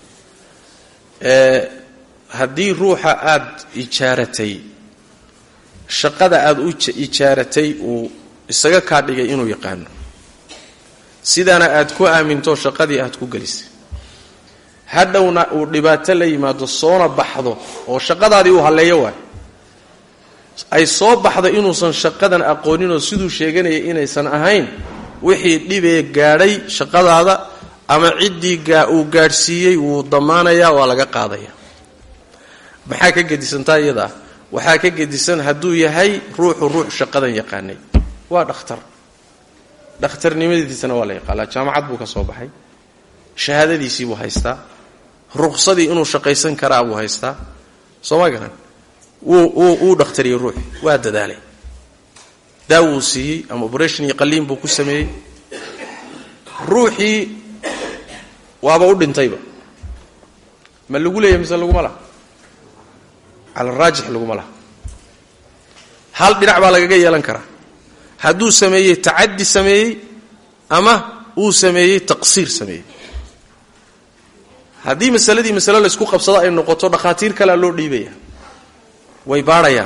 Speaker 2: haddii ruuxa aad ijaaratay shaqada aad u ijaaratay uu isaga kaa dhigay inuu yaqaano sidaana aad ku aaminto shaqadii aad ku gelisay hadhowna uu dhibaato la yimaado soona baxdo oo shaqadaadii uu halleeyo waayo ay soo baxdo inuusan shaqadan aqooninoo siduu sheeganaya inaysan ahayn wixii dhibee gaadhay shaqadaada ama ciddii uu gaadhsiiyey wuu damaanayaa waa laga qaadaya maxaa ka gedisantaa iyadaa waxaa ka gedisan hadduu yahay ruuxu ruux shaqadan yaqaanay waa dhakhtar dhakhtarnimadiisana waa la yaqaanaa jaamacad buu ka soo baxay shahaadadiisii buu haystaa ruqsadii inuu shaqaysan karaa buu haystaa soo ma garan wuu dhakhtariyey ruuxi waa dadaalay daawuu siiyey ama operation iyo qaliin buu ku sameeyey ruuxii waaba u dhintayba ma lagu leeyahy mise laguma laha cala raajix laguma laha hal dhinac baa lagaga yeelan karaa hadduu sameeyey tacaddi sameeyey ama uu sameeyey taqsiir sameeyey haddii masaladii masale laysku qabsado ay noqoto dhakhaatiir kalea loo dhiibaya way baadhayaan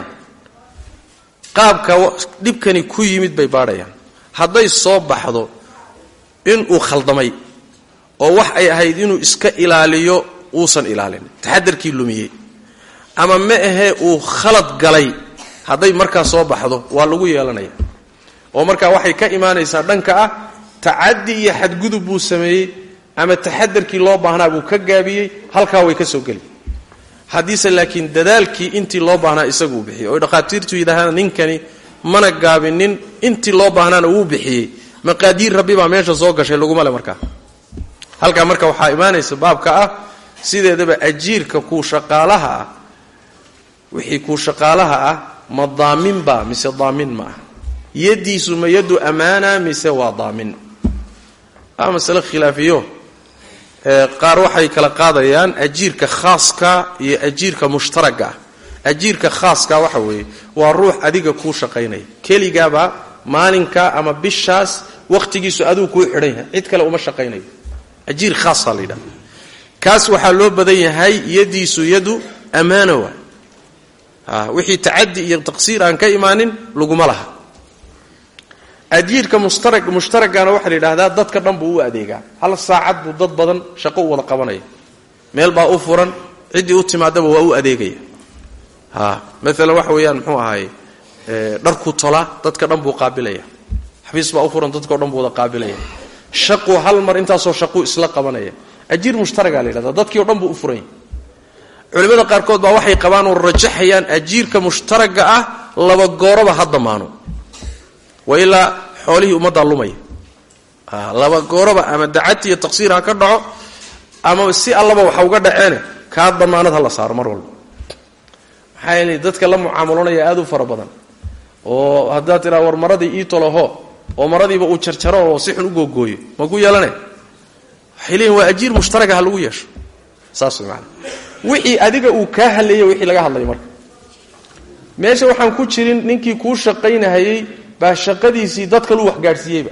Speaker 2: qaabka dhibkani ku yimid bay baadhayaan hadday soo baxdo inuu khaldamay oo wax ay ahayd inuu iska ilaaliyo uusan ilaalin taxadarkii lumiyey ama ma ahee uu khalad galay hadday markaa soo baxdo waa lagu yeelanaya oo markaa waxay ka imaanaysaa dhanka ah tacaddi iyo xadgudub buu sameeyey ama taxadarkii loo baahnaa buu ka gaabiyey halkaa way ka soo geli haddiise laakiin dadaalkii intii loo baahnaa isaguu bixiyey oy dhakhaatiirtu yidhaahaan ninkani mana gaabinin intii loo baahnaana wuu bixiyey maqaadiir rabbi baa meesha soo gashay laguma le markaa halkaa marka waxaa imaanaysa baabka ah sideedaba ajiirka kuu shaqaalaha ah wixii kuu shaqaalaha ah ma daamin baa mise daamin ma ah yaddiisu ma yaddu ammaana mise waa daamin waa masale khilaafiyo qaar waxay kala qaadayaan ajiirka khaaska iyo ajiirka mushtaraga ah ajiirka khaaska waxa weeye waa ruux adiga kuu shaqaynaya keligaabaa maalinka ama bishaas wakhtigiisu aduu kuu xidhan yahay cid kale uma shaqaynayo ajiir khaasaa la yidhaha kaas waxaa loo badan yahay yadiisu yadu ammaana waa wixii tacadi iyo taqsiir aan ka imaanin laguma laha ajiirka mushtarag mushtaragana waxaa la yidhahdaa dadka dhan buu u adeegaa hal saacad buu dad badan shaqo u wada qabanaya meel baa u furan ciddii u timaadaba waa u adeegaya ha maalan waxa weeyaan muxuu ahaye dharku tola dadka dhan buu qaabilaya xafiis baa u furan dadkao dhan buu wada qaabilaya shaqu hal mar intaasoo shaquu isla qabanaya ajiir mushtaragaa la yidhahdaa dadkii o dhan buu u furan yahay culimmada qaarkood baa waxay qabaan oo rajaxayaan ajiirka mushtaraga ah laba gooroba ha damaano wa ilaa xoolihii ummaddaa lumaya laba gooroba ama dacadti iyo taqsiir ha ka dhaco ama si allaba waxa uga dhaceene kaa damaanad ha la saaro mar walba maxaa yeele dadka la mucaamalonaya aad u fara badan oo haddaad tiraa war maradii ii tolaho oo maradiiba uu jarjaro oo si xun u googooyo ma ku yeelane waxay leeyihin waa ajiir mushtaraga ha lagu yeesho saas way maana wixii adiga uu kaa haleeyey wixii laga hadlaya marka meesha waxaan ku jirin ninkii kuu shaqaynahayey baa shaqadiisii dad kaluu wax gaadhsiiyeyba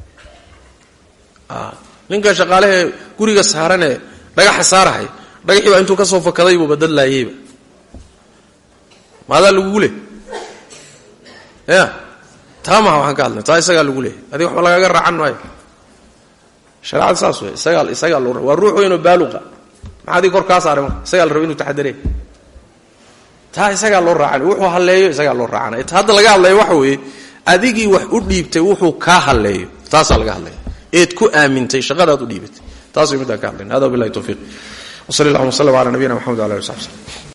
Speaker 2: ninka shaqaalehee guriga saaranee dhagaxa saarahay dhagaxii baa intuu ka soo fakadaybuuba dad laayeyba maadaa lagugu leh ya taa maha waxaan ka hadlay taa isagaa lagu leehay adiga waxba lagaaga raacan maayo shareecada saas wey isagaa isagaa loo waa ruux weynoo baaluqa maxaa adig kor kaa saaray marka isagaa la raba inu taxadaree taa isagaa loo raacan wuxuu halleeyo isagaa loo raacanay ta hadda laga hadlaya waxa weeye adigii wax u dhiibtay wuxuu kaa halleeyo taasaa laga hadlaya eed ku aamintay shaqadaad u dhiibatay taas way middaan ka hadlayna hada wabillahi tawfiiq wsali allahuma w sllam ala nabiyina mxamed wala ali w saxbi slm